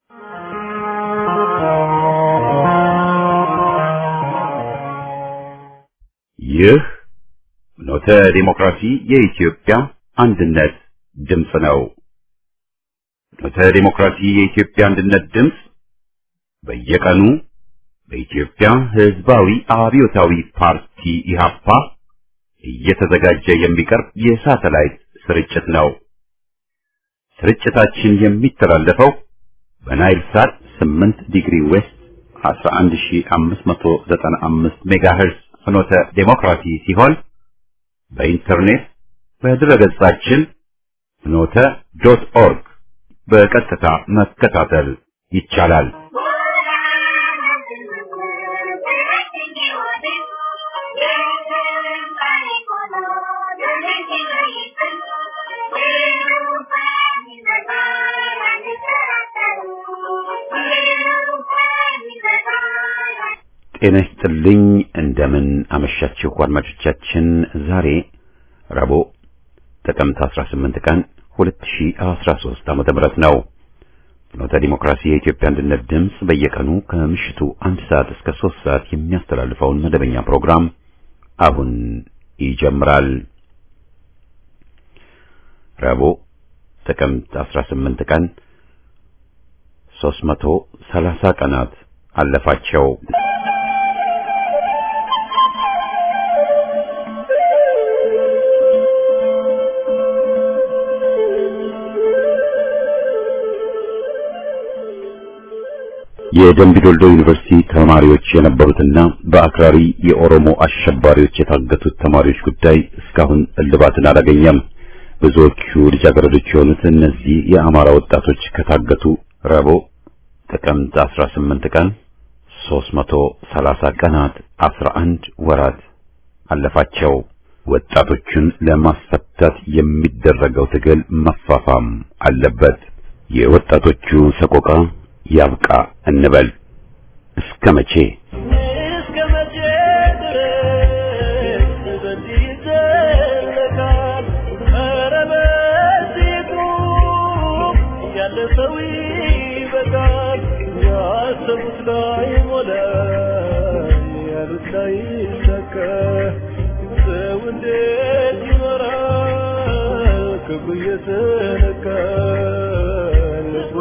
ይህ ኖተ ዲሞክራሲ የኢትዮጵያ አንድነት ድምፅ ነው። ኖተ ዲሞክራሲ የኢትዮጵያ አንድነት ድምፅ በየቀኑ በኢትዮጵያ ሕዝባዊ አብዮታዊ ፓርቲ ኢህአፓ እየተዘጋጀ የሚቀርብ የሳተላይት ስርጭት ነው። ስርጭታችን የሚተላለፈው በናይል ሳት 8 ዲግሪ ዌስት 11595 ሜጋሄርዝ ፍኖተ ዴሞክራሲ ሲሆን በኢንተርኔት በድረገጻችን ፍኖተ ዶት ኦርግ በቀጥታ መከታተል ይቻላል። ጤና ይስጥልኝ። እንደምን አመሻችሁ አድማጮቻችን። ዛሬ ረቡዕ ጥቅምት 18 ቀን 2013 ዓመተ ምህረት ነው። ፍኖተ ዲሞክራሲ የኢትዮጵያ አንድነት ድምፅ በየቀኑ ከምሽቱ አንድ ሰዓት እስከ ሶስት ሰዓት የሚያስተላልፈውን መደበኛ ፕሮግራም አሁን ይጀምራል። ረቡዕ ጥቅምት 18 ቀን 330 ቀናት አለፋቸው። የደምቢዶልዶ ዩኒቨርሲቲ ተማሪዎች የነበሩትና በአክራሪ የኦሮሞ አሸባሪዎች የታገቱት ተማሪዎች ጉዳይ እስካሁን እልባትን አላገኘም። ብዙዎቹ ልጃገረዶች የሆኑት እነዚህ የአማራ ወጣቶች ከታገቱ ረቡዕ ጥቅምት 18 ቀን 330 ቀናት 11 ወራት አለፋቸው። ወጣቶቹን ለማስፈታት የሚደረገው ትግል መፋፋም አለበት። የወጣቶቹ ሰቆቃ ያብቃ እንበል። እስከ መቼ እስከ መቼ ድረስ በዚህ ይዘለቃል? ኧረ በዚህ ቁም፣ ያለ ሰው ይበቃል። ያሰቡት ላይ ሞላ፣ ያሉት ላይ ይሳካ። ሰው እንዴት ይኖራል? ክፉ እየተነካ ልቡ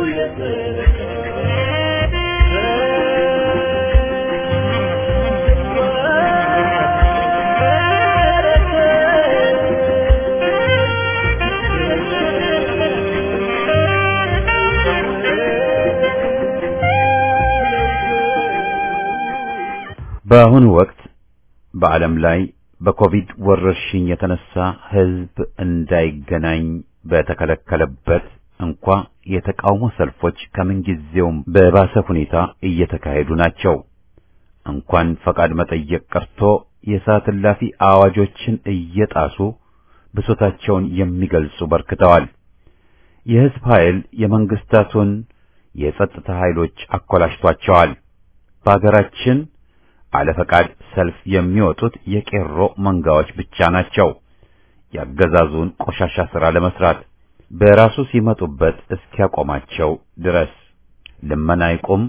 በአሁኑ ወቅት በዓለም ላይ በኮቪድ ወረርሽኝ የተነሳ ሕዝብ እንዳይገናኝ በተከለከለበት እንኳ የተቃውሞ ሰልፎች ከምንጊዜውም በባሰ ሁኔታ እየተካሄዱ ናቸው። እንኳን ፈቃድ መጠየቅ ቀርቶ የሰዓት እላፊ አዋጆችን እየጣሱ ብሶታቸውን የሚገልጹ በርክተዋል። የሕዝብ ኃይል የመንግስታቱን የጸጥታ ኃይሎች አኮላሽቷቸዋል። በአገራችን አለፈቃድ ሰልፍ የሚወጡት የቄሮ መንጋዎች ብቻ ናቸው። ያገዛዙን ቆሻሻ ሥራ ለመስራት በራሱ ሲመጡበት እስኪያቆማቸው ድረስ ልመና ይቁም፣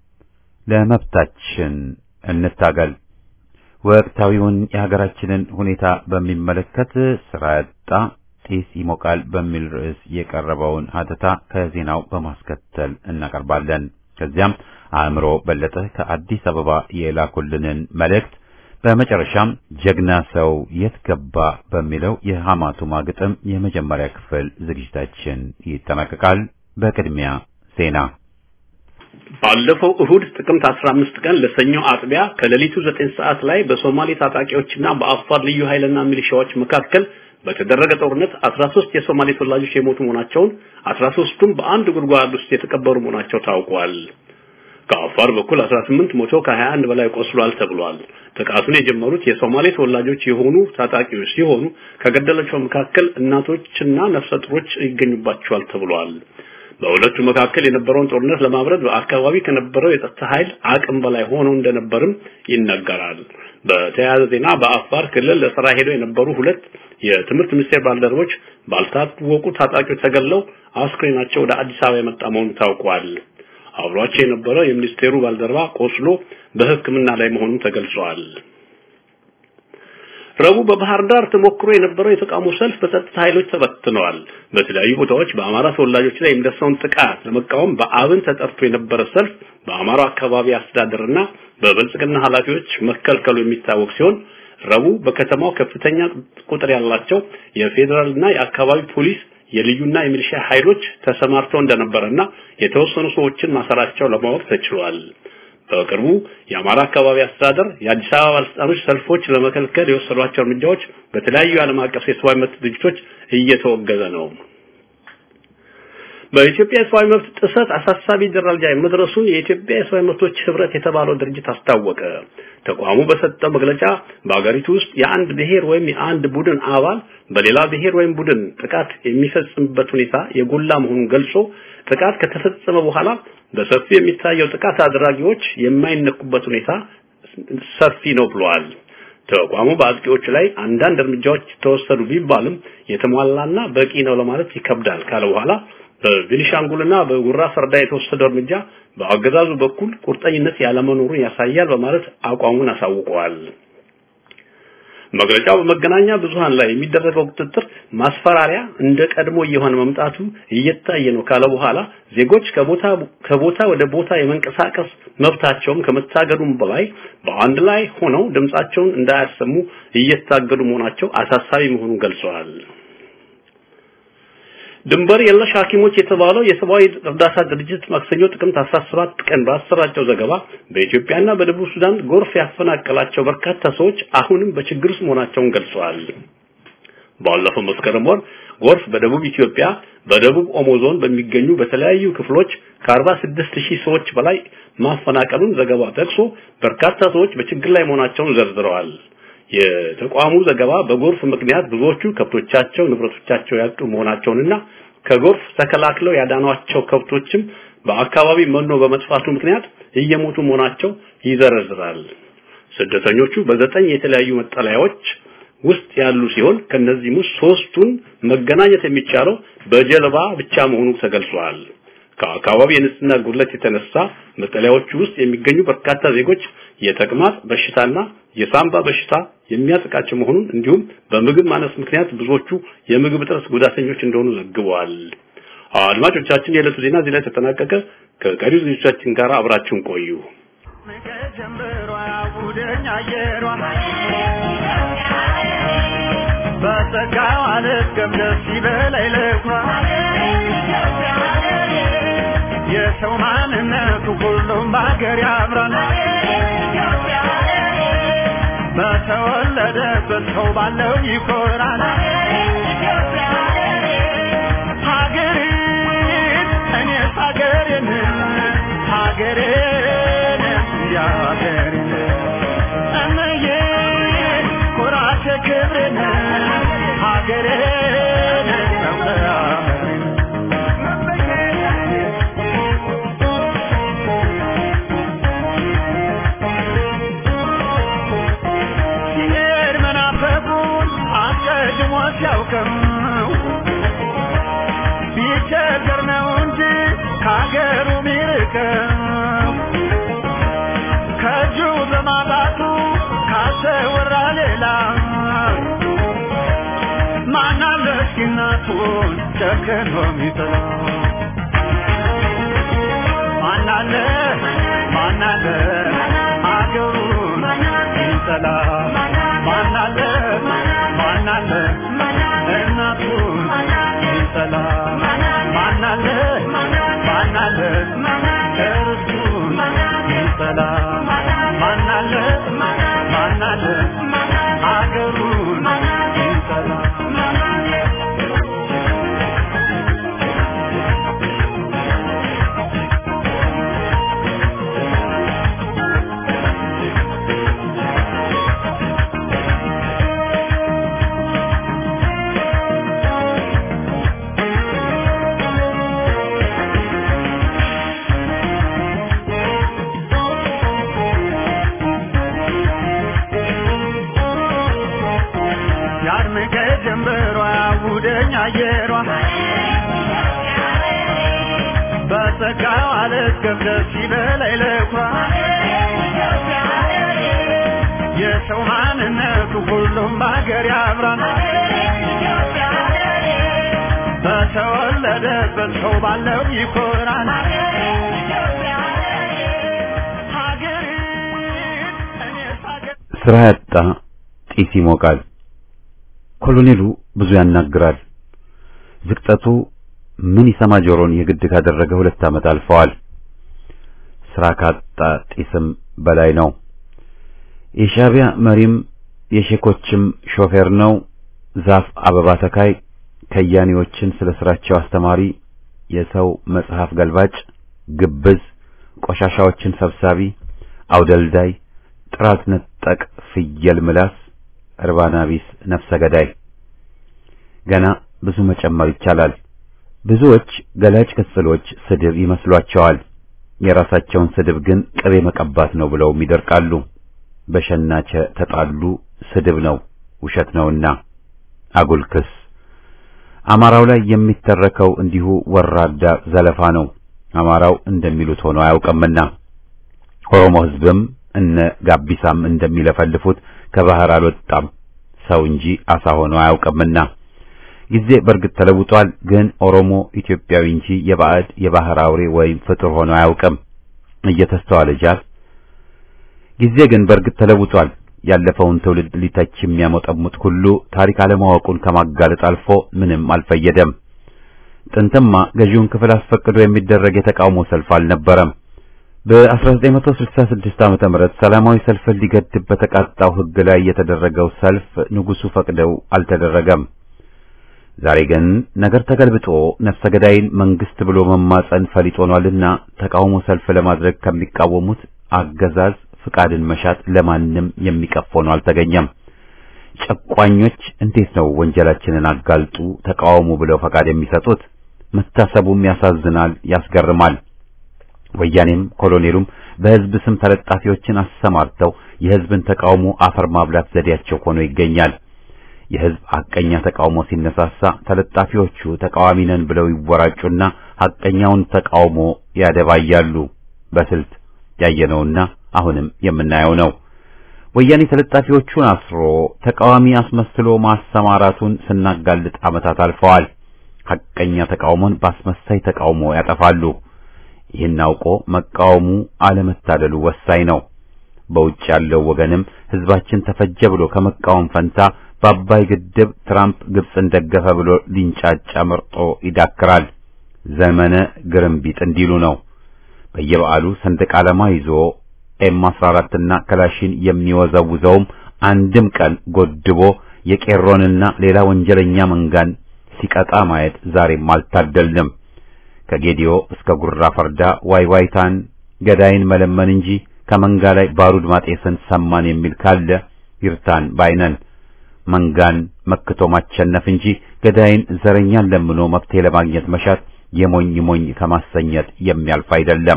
ለመብታችን እንታገል። ወቅታዊውን የሀገራችንን ሁኔታ በሚመለከት ስራ ያጣ ጢስ ይሞቃል በሚል ርዕስ የቀረበውን ሀተታ ከዜናው በማስከተል እናቀርባለን። ከዚያም አእምሮ በለጠ ከአዲስ አበባ የላኩልንን መልእክት በመጨረሻም ጀግና ሰው የት ገባ በሚለው የሐማቱማ ግጥም የመጀመሪያ ክፍል ዝግጅታችን ይጠናቀቃል። በቅድሚያ ዜና። ባለፈው እሁድ ጥቅምት 15 ቀን ለሰኞ አጥቢያ ከሌሊቱ 9 ሰዓት ላይ በሶማሌ ታጣቂዎችና በአፋር ልዩ ኃይልና ሚሊሻዎች መካከል በተደረገ ጦርነት 13 የሶማሌ ተወላጆች የሞቱ መሆናቸውን 13ቱም በአንድ ጉድጓድ ውስጥ የተቀበሩ መሆናቸው ታውቋል። ከአፋር በኩል 18 ሞቶ ከ21 በላይ ቆስሏል ተብሏል። ጥቃቱን የጀመሩት የሶማሌ ተወላጆች የሆኑ ታጣቂዎች ሲሆኑ ከገደላቸው መካከል እናቶችና ነፍሰ ጡሮች ይገኙባቸዋል ተብሏል። በሁለቱ መካከል የነበረውን ጦርነት ለማብረድ በአካባቢ ከነበረው የጸጥታ ኃይል አቅም በላይ ሆኖ እንደነበርም ይነገራል። በተያያዘ ዜና በአፋር ክልል ለስራ ሄደው የነበሩ ሁለት የትምህርት ሚኒስቴር ባልደረቦች ባልታወቁ ታጣቂዎች ተገለው አስክሬናቸው ወደ አዲስ አበባ የመጣ መሆኑ ታውቋል። አብሯቸው የነበረ የሚኒስቴሩ ባልደረባ ቆስሎ በሕክምና ላይ መሆኑን ተገልጿል። ረቡዕ በባህር ዳር ተሞክሮ የነበረው የተቃውሞ ሰልፍ በጸጥታ ኃይሎች ተበትነዋል። በተለያዩ ቦታዎች በአማራ ተወላጆች ላይ የሚደርሰውን ጥቃት ለመቃወም በአብን ተጠርቶ የነበረ ሰልፍ በአማራ አካባቢ አስተዳደርና በብልጽግና ኃላፊዎች መከልከሉ የሚታወቅ ሲሆን ረቡዕ በከተማው ከፍተኛ ቁጥር ያላቸው የፌዴራልና የአካባቢ ፖሊስ የልዩና የሚሊሻ ኃይሎች ተሰማርተው እንደነበረና የተወሰኑ ሰዎችን ማሰራቸው ለማወቅ ተችሏል። በቅርቡ የአማራ አካባቢ አስተዳደር የአዲስ አበባ ባለስልጣኖች ሰልፎች ለመከልከል የወሰዷቸው እርምጃዎች በተለያዩ የዓለም አቀፍ የሰብአዊ መብት ድርጅቶች እየተወገዘ ነው። በኢትዮጵያ የሰብአዊ መብት ጥሰት አሳሳቢ ደረጃ መድረሱን የኢትዮጵያ የሰብአዊ መብቶች ህብረት የተባለው ድርጅት አስታወቀ። ተቋሙ በሰጠው መግለጫ በአገሪቱ ውስጥ የአንድ ብሔር ወይም የአንድ ቡድን አባል በሌላ ብሔር ወይም ቡድን ጥቃት የሚፈጽምበት ሁኔታ የጎላ መሆኑን ገልጾ ጥቃት ከተፈጸመ በኋላ በሰፊው የሚታየው ጥቃት አድራጊዎች የማይነኩበት ሁኔታ ሰፊ ነው ብለዋል። ተቋሙ በአጥቂዎች ላይ አንዳንድ እርምጃዎች ተወሰዱ ቢባልም የተሟላና በቂ ነው ለማለት ይከብዳል ካለ በኋላ በቤኒሻንጉልና በጉራ ፈርዳ የተወሰደው እርምጃ በአገዛዙ በኩል ቁርጠኝነት ያለመኖሩን ያሳያል በማለት አቋሙን አሳውቀዋል። መግለጫው በመገናኛ ብዙሃን ላይ የሚደረገው ቁጥጥር ማስፈራሪያ እንደ ቀድሞ እየሆነ መምጣቱ እየታየ ነው ካለ በኋላ ዜጎች ከቦታ ከቦታ ወደ ቦታ የመንቀሳቀስ መብታቸውም ከመታገዱም በላይ በአንድ ላይ ሆነው ድምጻቸውን እንዳያሰሙ እየታገዱ መሆናቸው አሳሳቢ መሆኑን ገልጸዋል። ድንበር የለሽ ሐኪሞች የተባለው የሰብአዊ እርዳታ ድርጅት ማክሰኞ ጥቅምት 17 ቀን ባሰራጨው ዘገባ በኢትዮጵያና በደቡብ ሱዳን ጎርፍ ያፈናቀላቸው በርካታ ሰዎች አሁንም በችግር ውስጥ መሆናቸውን ገልጸዋል። ባለፈው መስከረም ወር ጎርፍ በደቡብ ኢትዮጵያ በደቡብ ኦሞ ዞን በሚገኙ በተለያዩ ክፍሎች ከ46 ሺህ ሰዎች በላይ ማፈናቀሉን ዘገባ ጠቅሶ በርካታ ሰዎች በችግር ላይ መሆናቸውን ዘርዝረዋል። የተቋሙ ዘገባ በጎርፍ ምክንያት ብዙዎቹ ከብቶቻቸው፣ ንብረቶቻቸው ያጡ መሆናቸውንና ከጎርፍ ተከላክለው ያዳኗቸው ከብቶችም በአካባቢ መኖ በመጥፋቱ ምክንያት እየሞቱ መሆናቸው ይዘረዝራል። ስደተኞቹ በዘጠኝ የተለያዩ መጠለያዎች ውስጥ ያሉ ሲሆን ከነዚህም ውስጥ ሶስቱን መገናኘት የሚቻለው በጀልባ ብቻ መሆኑ ተገልጿል። ከአካባቢ የንጽህና ጉድለት የተነሳ መጠለያዎቹ ውስጥ የሚገኙ በርካታ ዜጎች የተቅማጥ በሽታና የሳምባ በሽታ የሚያጠቃቸው መሆኑን እንዲሁም በምግብ ማነስ ምክንያት ብዙዎቹ የምግብ እጥረት ጉዳተኞች እንደሆኑ ዘግበዋል። አድማጮቻችን፣ የዕለቱ ዜና እዚህ ላይ ተጠናቀቀ። ከቀሪው ዝግጅቶቻችን ጋር አብራችሁን ቆዩ። በጸጋው አልገም ደስ ይበላይ ልኳ የሰው ማንነቱ ሁሉም በሀገር ያምራል በተወለደበት ሰው ባለው ይኮራል ሀገሬን እኔስ ሀገሬን ሀገሬን እንዲያ ሀገሬን እመዬ ኩራቴ ክብሬን ሀገሬን መምለያመሬን ሲሄድ መናፈቁን አስቀድሞ ሲያውቅም ቢቸገር ነው እንጂ ከሀገሩ ቢርቅም ከእጁ በማጣቱ ካሰወራ ሌላ ማናለ እስኪ እናቱን ጨክኖ ሚጥላ ማናለ ማናለ አገሩን ሚጠላ ማናለ ማናለ እናቱን ሚጠላ ማናለ ማናለ እርሱን ሚጠላ ማናለ ማናለ አገሩን ሚጠላ ካዋለት ገብደስ ይበላይ ለኩራ የሰው ማንነቱ ሁሉም በሀገር ያምራል በተወለደበት ሰው ባለው ይኮራል ሀገሬን እኔስ ሀገር ስራ ያጣ ጢስ ይሞቃል። ኮሎኔሉ ብዙ ያናግራል። ዝቅጠቱ ምን ይሰማ ጆሮን የግድ ካደረገ ሁለት ዓመት አልፈዋል። ስራ ካጣ ጢስም በላይ ነው። የሻዕቢያ መሪም የሼኮችም ሾፌር ነው። ዛፍ አበባ ተካይ ከያኔዎችን ስለ ስራቸው አስተማሪ፣ የሰው መጽሐፍ ገልባጭ፣ ግብዝ፣ ቆሻሻዎችን ሰብሳቢ፣ አውደልዳይ፣ ጥራት ነጠቅ፣ ፍየል ምላስ፣ እርባና ቢስ ነፍሰ ገዳይ። ገና ብዙ መጨመር ይቻላል። ብዙዎች ገላጭ ቅጽሎች ስድብ ይመስሏቸዋል። የራሳቸውን ስድብ ግን ቅቤ መቀባት ነው ብለውም ይደርቃሉ። በሸናቸ ተጣሉ ስድብ ነው ውሸት ነውና አጉል ክስ። አማራው ላይ የሚተረከው እንዲሁ ወራዳ ዘለፋ ነው። አማራው እንደሚሉት ሆኖ አያውቅምና ኦሮሞ ሕዝብም እነ ጋቢሳም እንደሚለፈልፉት ከባህር አልወጣም ሰው እንጂ አሳ ሆኖ አያውቅምና ጊዜ በእርግጥ ተለውጧል። ግን ኦሮሞ ኢትዮጵያዊ እንጂ የባዕድ የባህር አውሬ ወይም ፍጡር ሆኖ አያውቅም። እየተስተዋለ ጃል ጊዜ ግን በእርግጥ ተለውጧል። ያለፈውን ትውልድ ሊተች የሚያሞጠሙጥ ሁሉ ታሪክ አለማወቁን ከማጋለጥ አልፎ ምንም አልፈየደም። ጥንትማ ገዢውን ክፍል አስፈቅዶ የሚደረግ የተቃውሞ ሰልፍ አልነበረም። በ1966 ዓመተ ምህረት ሰላማዊ ሰልፍን ሊገድብ በተቃጣው ሕግ ላይ የተደረገው ሰልፍ ንጉሱ ፈቅደው አልተደረገም። ዛሬ ግን ነገር ተገልብጦ ነፍሰ ገዳይን መንግስት ብሎ መማጸን ፈሊጥ ሆኗልና ተቃውሞ ሰልፍ ለማድረግ ከሚቃወሙት አገዛዝ ፍቃድን መሻት ለማንም የሚቀፍ ሆኖ አልተገኘም። ጨቋኞች እንዴት ነው ወንጀላችንን አጋልጡ ተቃውሙ ብለው ፈቃድ የሚሰጡት? መታሰቡም ያሳዝናል፣ ያስገርማል። ወያኔም ኮሎኔሉም በህዝብ ስም ተለጣፊዎችን አሰማርተው የህዝብን ተቃውሞ አፈር ማብላት ዘዴያቸው ሆኖ ይገኛል። የህዝብ ሐቀኛ ተቃውሞ ሲነሳሳ ተለጣፊዎቹ ተቃዋሚ ነን ብለው ይወራጩና ሐቀኛውን ተቃውሞ ያደባያሉ። በስልት ያየነውና አሁንም የምናየው ነው። ወያኔ ተለጣፊዎቹን አስሮ ተቃዋሚ አስመስሎ ማሰማራቱን ስናጋልጥ ዓመታት አልፈዋል። ሐቀኛ ተቃውሞን በአስመሳይ ተቃውሞ ያጠፋሉ። ይህን አውቆ መቃወሙ አለመታደሉ ወሳኝ ነው። በውጭ ያለው ወገንም ህዝባችን ተፈጀ ብሎ ከመቃወም ፈንታ በአባይ ግድብ ትራምፕ ግብፅን ደገፈ ብሎ ሊንጫጫ መርጦ ይዳክራል። ዘመነ ግርምቢጥ እንዲሉ ነው። በየበዓሉ ሰንደቅ ዓላማ ይዞ ኤም 14 እና ክላሽን የሚወዘውዘውም አንድም ቀን ጎድቦ የቄሮንና ሌላ ወንጀለኛ መንጋን ሲቀጣ ማየት ዛሬም አልታደልንም። ከጌዲዮ እስከ ጉራ ፈርዳ ዋይዋይታን ገዳይን መለመን እንጂ ከመንጋ ላይ ባሩድ ማጤስን ሰማን የሚል ካለ ይርታን ባይነን። መንጋን መክቶ ማቸነፍ እንጂ ገዳይን ዘረኛን ለምኖ መፍትሄ ለማግኘት መሻት የሞኝ ሞኝ ከማሰኘት የሚያልፍ አይደለም።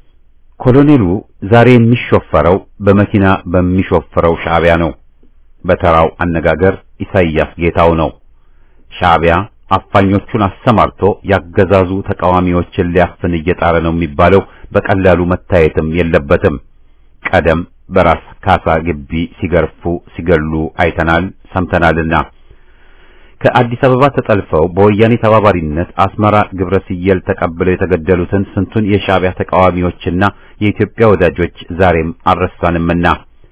ኮሎኔሉ ዛሬ የሚሾፈረው በመኪና በሚሾፈረው ሻዕቢያ ነው። በተራው አነጋገር ኢሳይያስ ጌታው ነው። ሻዕቢያ አፋኞቹን አሰማርቶ ያገዛዙ ተቃዋሚዎችን ሊያፍን እየጣረ ነው የሚባለው በቀላሉ መታየትም የለበትም። ቀደም በራስ ካሳ ግቢ ሲገርፉ ሲገሉ አይተናል ሰምተናልና ከአዲስ አበባ ተጠልፈው በወያኔ ተባባሪነት አስመራ ግብረ ሲየል ተቀብለው የተገደሉትን ስንቱን የሻዕቢያ ተቃዋሚዎችና የኢትዮጵያ ወዳጆች ዛሬም አልረሳንምና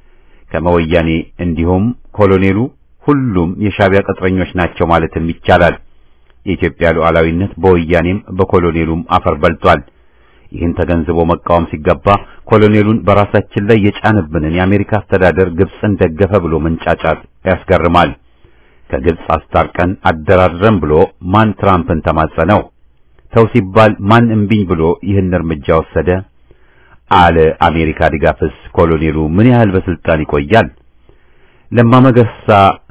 ከመወያኔ እንዲሁም ኮሎኔሉ ሁሉም የሻዕቢያ ቅጥረኞች ናቸው ማለትም ይቻላል። የኢትዮጵያ ሉዓላዊነት በወያኔም በኮሎኔሉም አፈር በልቷል። ይህን ተገንዝቦ መቃወም ሲገባ ኮሎኔሉን በራሳችን ላይ የጫንብንን የአሜሪካ አስተዳደር ግብፅን ደገፈ ብሎ መንጫጫት ያስገርማል። ከግብፅ አስታርቀን አደራድረን ብሎ ማን ትራምፕን ተማጸነው? ተው ሲባል ማን እምቢኝ ብሎ ይህን እርምጃ ወሰደ? አለ አሜሪካ ድጋፍስ ኮሎኔሉ ምን ያህል በስልጣን ይቆያል? ለማ መገርሳ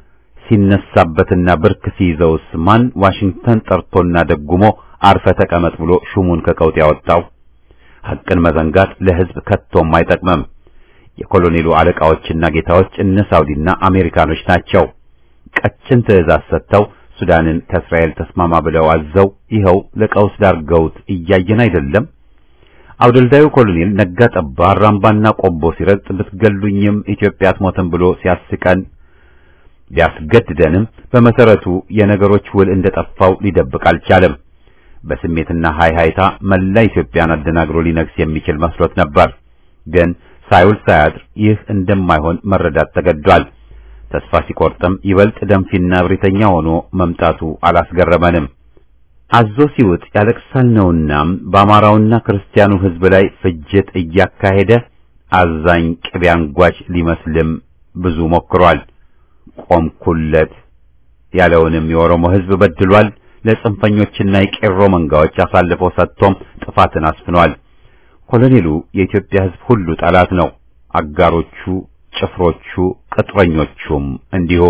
ሲነሳበትና ብርክ ሲይዘውስ ማን ዋሽንግተን ጠርቶና ደጉሞ አርፈ ተቀመጥ ብሎ ሹሙን ከቀውጥ ያወጣው? ሐቅን መዘንጋት ለሕዝብ ከቶም አይጠቅምም። የኮሎኔሉ አለቃዎችና ጌታዎች እነ ሳውዲና አሜሪካኖች ናቸው። ቀጭን ትዕዛዝ ሰጥተው ሱዳንን ከእስራኤል ተስማማ ብለው አዘው ይኸው ለቀውስ ዳርገውት እያየን አይደለም። አውደልዳዩ ኮሎኔል ነጋ ጠባ አራምባና ቆቦ ሲረግጥ ብትገሉኝም ኢትዮጵያ አትሞትም ብሎ ሲያስቀን ቢያስገድደንም በመሰረቱ የነገሮች ውል እንደጠፋው ሊደብቅ አልቻለም። በስሜትና ሃይሃይታ መላ ኢትዮጵያን አደናግሮ ሊነግስ የሚችል መስሎት ነበር። ግን ሳይውል ሳያድር ይህ እንደማይሆን መረዳት ተገዷል። ተስፋ ሲቆርጥም ይበልጥ ደንፊና እብሪተኛ ሆኖ መምጣቱ አላስገረመንም። አዞ ሲውጥ ያለቅሳል ነውና በአማራውና ክርስቲያኑ ሕዝብ ላይ ፍጅት እያካሄደ አዛኝ ቅቤ አንጓች ሊመስልም ብዙ ሞክሯል። ቆምኩለት ያለውንም የኦሮሞ ሕዝብ በድሏል። ለጽንፈኞችና የቄሮ መንጋዎች አሳልፎ ሰጥቶም ጥፋትን አስፍኗል። ኮሎኔሉ የኢትዮጵያ ሕዝብ ሁሉ ጠላት ነው። አጋሮቹ፣ ጭፍሮቹ፣ ቅጥረኞቹም እንዲሁ።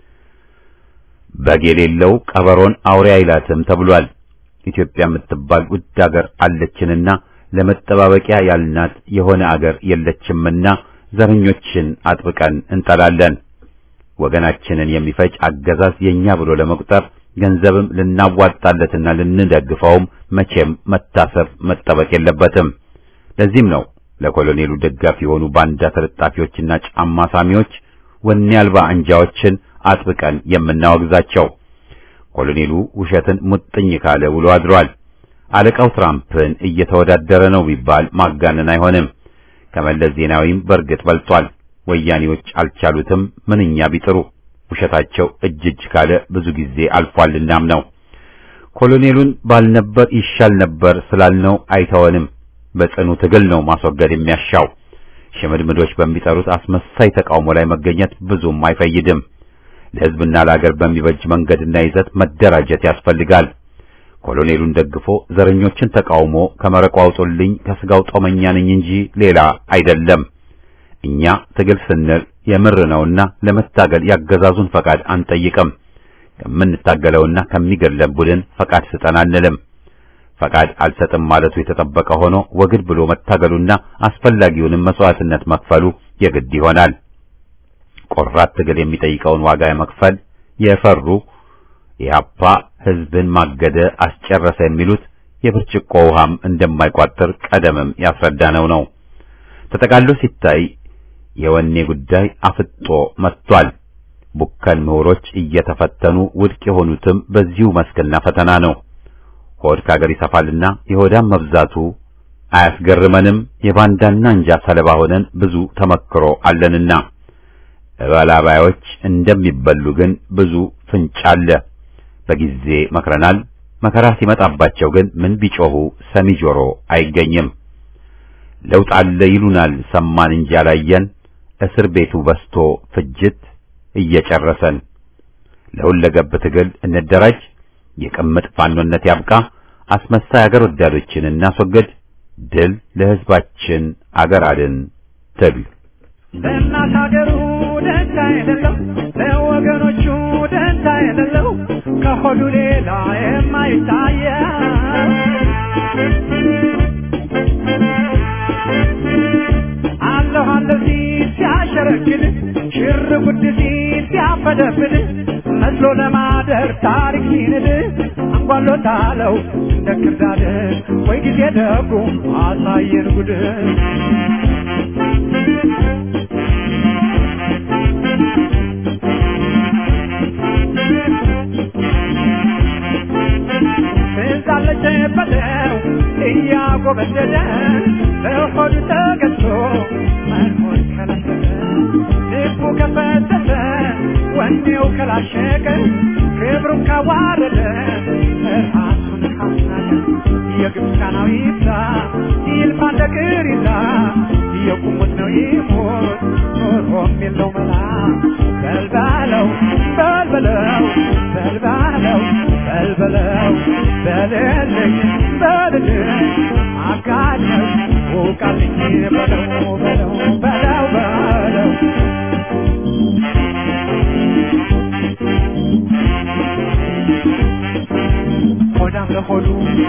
በግ የሌለው ቀበሮን አውሬ አይላትም ተብሏል። ኢትዮጵያ የምትባል ውድ አገር አለችንና ለመጠባበቂያ ያልናት የሆነ አገር የለችምና ዘረኞችን አጥብቀን እንጠላለን። ወገናችንን የሚፈጅ አገዛዝ የኛ ብሎ ለመቁጠር ገንዘብም ልናዋጣለትና ልንደግፈውም መቼም መታሰብ መጠበቅ የለበትም። ለዚህም ነው ለኮሎኔሉ ደጋፊ የሆኑ ባንዳ ተለጣፊዎችና ጫማ ሳሚዎች ወኔ አልባ አንጃዎችን አጥብቀን የምናወግዛቸው። ኮሎኔሉ ውሸትን ሙጥኝ ካለ ውሎ አድሯል። አለቃው ትራምፕን እየተወዳደረ ነው ቢባል ማጋነን አይሆንም። ከመለስ ዜናዊም በእርግጥ በልጧል። ወያኔዎች አልቻሉትም ምንኛ ቢጥሩ ውሸታቸው እጅ እጅ ካለ ብዙ ጊዜ አልፏልናም ነው። ኮሎኔሉን ባልነበር ይሻል ነበር ስላልነው አይተወንም። በጽኑ ትግል ነው ማስወገድ የሚያሻው። ሽምድምዶች በሚጠሩት አስመሳይ ተቃውሞ ላይ መገኘት ብዙም አይፈይድም። ለሕዝብና ለአገር በሚበጅ መንገድና ይዘት መደራጀት ያስፈልጋል። ኮሎኔሉን ደግፎ ዘረኞችን ተቃውሞ ከመረቁ አውጡልኝ ከስጋው ጦመኛ ነኝ እንጂ ሌላ አይደለም። እኛ ትግል ስንል የምር ነውና ለመታገል ያገዛዙን ፈቃድ አንጠይቅም። ከምንታገለውና ከሚገድለን ቡድን ፈቃድ ስጠን አንልም። ፈቃድ አልሰጥም ማለቱ የተጠበቀ ሆኖ ወግድ ብሎ መታገሉና አስፈላጊውንም መስዋዕትነት መክፈሉ የግድ ይሆናል። ቆራት ትግል የሚጠይቀውን ዋጋ መክፈል የፈሩ ኢህአፓ ሕዝብን ማገደ አስጨረሰ የሚሉት የብርጭቆ ውሃም እንደማይቋጥር ቀደምም ያስረዳነው ነው። ተጠቃሎ ሲታይ የወኔ ጉዳይ አፍጦ መጥቷል። ቡከን ምሁሮች እየተፈተኑ ውድቅ የሆኑትም በዚሁ መስክና ፈተና ነው። ሆድ ከአገር ይሰፋልና የሆዳም መብዛቱ አያስገርመንም። የባንዳና እንጃ ሰለባ ሆነን ብዙ ተመክሮ አለንና እበላባዮች እንደሚበሉ ግን ብዙ ፍንጭ አለ። በጊዜ መክረናል። መከራ ሲመጣባቸው ግን ምን ቢጮሁ ሰሚ ጆሮ አይገኝም። ለውጥ አለ ይሉናል፣ ሰማን እንጂ አላየን። እስር ቤቱ በስቶ ፍጅት እየጨረሰን። ለሁለገብ ትግል እንደራጅ። የቅምጥ ፋኖነት ያብቃ። አስመሳይ አገር ወዳዶችን እናስወግድ። ድል ለሕዝባችን አገር አድን ትግል ለእናት ሀገሩ ደንታ የሌለው ለወገኖቹ ደንታ የሌለው ከሆዱ ሌላ የማይታየው አለሁ አለሁ ሲል ሲያሸረግድ ሽር ጉድ ሲል ሲያፈደፍድ መስሎ ለማደር ታሪክ ሲንድ አንጓሎታለው እንደ ክርዳድ ወይ ጊዜ ደጉ አሳየን ጉድ ትዛለች በለው እያጎበደደ በሆዱ ተገዝቶ መኖር ከለከለ ልቡ ከፈተተ ወኔው ከላሸቀ ክብሩን ካዋረደ ራሱን ካስናቀ የግብፃናዊ ይብዛ ይልፋ እንደ ቅሪዛ የቁሙት ነው ይሞት ኖሮም የለው መላ በልባለው በልበለው በልባለው በልበለው በልልኝ በልልኝ አጋለኝ ውቃልኝ በለው በለው በለው በለው ሆዳም ለሆዱ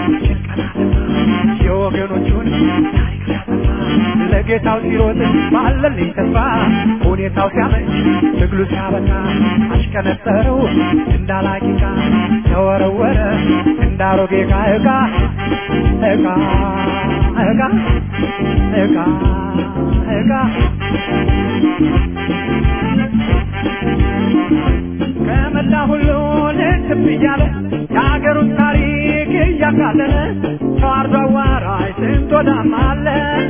የወገኖቹን ታሪክ ሲያጠፋ ለጌታው ሲሮጥ ባለልኝ ተስፋ ሁኔታው ሲያመች ትግሉ ሲያበቃ አሽከነጠረው እንዳላቂቃ ተወረወረ እንዳሮጌ ዕቃ ዕቃ ዕቃ ዕቃ ዕቃ ዕቃ ከመላ ሁሉ ልትብ እያለ የሀገሩን ታሪክ እያቃለለ ተዋርዶ አዋራጅ ስንት ወዳም አለ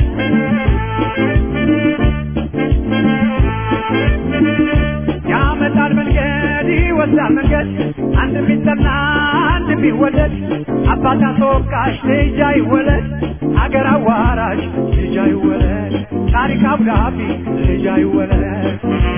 ያመጣል መንገድ ይወስዳል መንገድ አንድ ቢጠላ አንድ ቢወደድ አባት አስወቃሽ ልጅ አይወለድ አገር አዋራጅ ልጅ አይወለድ ታሪክ አብዳፊ ልጅ አይወለድ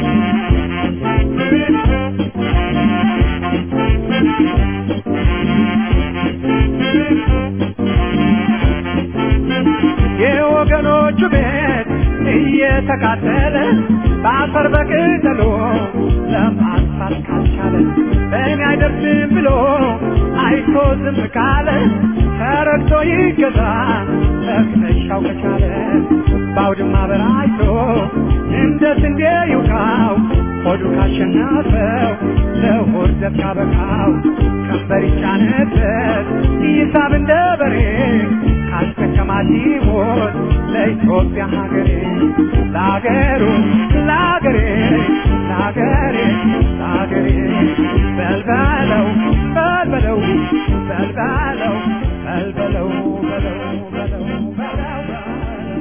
የወገኖቹ ቤት እየተቃጠለ በአፈር በቅጠሎ ለማጥፋት ካልቻለ በእኔ አይደርስም ብሎ አይቶ ዝም ካለ ተረግቶ ይገዛ መክተሻው ከቻለ በአውድማ በራይቶ እንደ ስንዴ ይውቃው ሆዱ ካሸነፈው ለሆድ ዘብ ካበቃው ቀንበር ይጫነበት ይሳብ እንደ በሬ ካስከተማት ሞት ለኢትዮጵያ ሀገሬ ለሀገሩ ለሀገሬ ለሀገሬ ለሀገሬ በልበለው በልበለው በልበለው በልበለው በለው በለው በለው በለው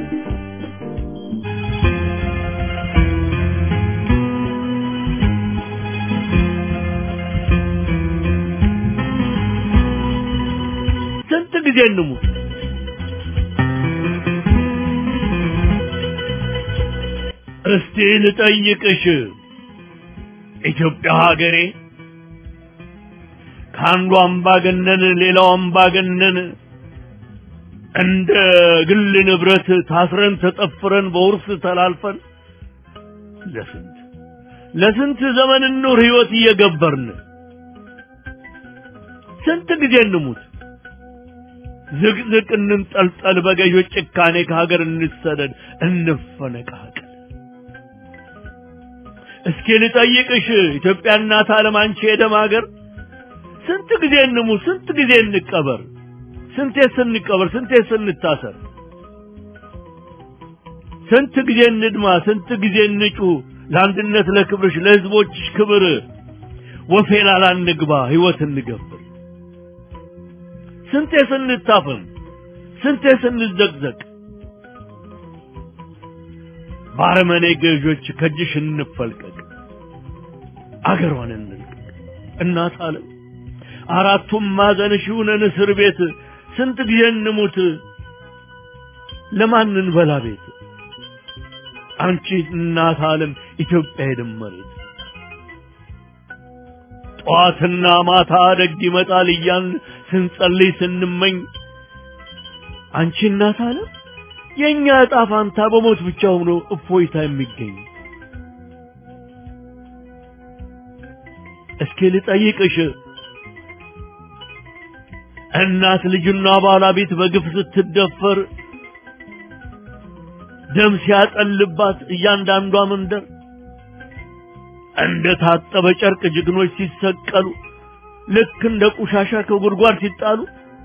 ስንት ጊዜ እንሙት? እስቲ ልጠይቅሽ ኢትዮጵያ ሀገሬ ከአንዱ አምባገነን ሌላው አምባገነን እንደ ግል ንብረት ታስረን ተጠፍረን በውርስ ተላልፈን ለስንት ለስንት ዘመን ኑር ህይወት እየገበርን ስንት ጊዜ እንሙት? ዝቅዝቅ እንንጠልጠል፣ በገዦች ጭካኔ ከሀገር እንሰደድ፣ እንፈነቃቀል። እስኪ ልጠይቅሽ ኢትዮጵያ እናት ዓለም አንቺ የደም ሀገር ስንት ጊዜ እንሙት? ስንት ጊዜ እንቀበር? ስንቴ ስንቀበር? ስንቴ ስንታሰር? ስንት ጊዜ እንድማ? ስንት ጊዜ እንጩ? ለአንድነት ለክብርሽ፣ ለህዝቦችሽ ክብር ወፌላላ እንግባ፣ ህይወት እንገብር። ስንቴ ስንታፈን ስንቴ ስንዘቅዘቅ ባረመኔ ገዦች ከእጅሽ እንፈልቀቅ አገሯን እንልቀቅ እናት ዓለም አራቱም ማዕዘንሽ ይሁነን እስር ቤት ስንት ጊዜ እንሙት ለማን እንበላ ቤት አንቺ እናት ዓለም ኢትዮጵያ የደመሬት ጠዋትና ማታ ደግ ይመጣል እያን ስንጸልይ ስንመኝ አንቺ እናት ዓለም የእኛ ዕጣ ፋንታ በሞት ብቻ ሆኖ እፎይታ የሚገኝ እስኪ ልጠይቅሽ እናት ልጅና ባለቤት በግፍ ስትደፈር ደም ሲያጠልባት እያንዳንዷ መንደር እንደ ታጠበ ጨርቅ ጀግኖች ሲሰቀሉ ልክ እንደ ቆሻሻ ከጉድጓድ ሲጣሉ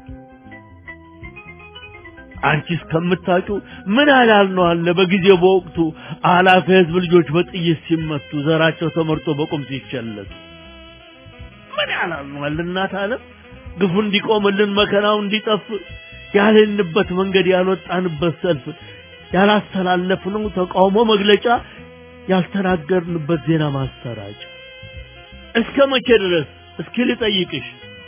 አንቺ እስከምታውቂው ምን ያህል ነው አለ በጊዜው በወቅቱ አላፊ ህዝብ ልጆች በጥይት ሲመቱ ዘራቸው ተመርጦ በቁም ሲቸለቱ ምን ያህል ነው አለ እናት ዓለም ግፉ እንዲቆምልን መከራው እንዲጠፍ ያልንበት መንገድ ያልወጣንበት ሰልፍ ያላስተላለፍነው ተቃውሞ መግለጫ ያልተናገርንበት ዜና ማሰራጫ እስከ መቼ ድረስ እስኪ ልጠይቅሽ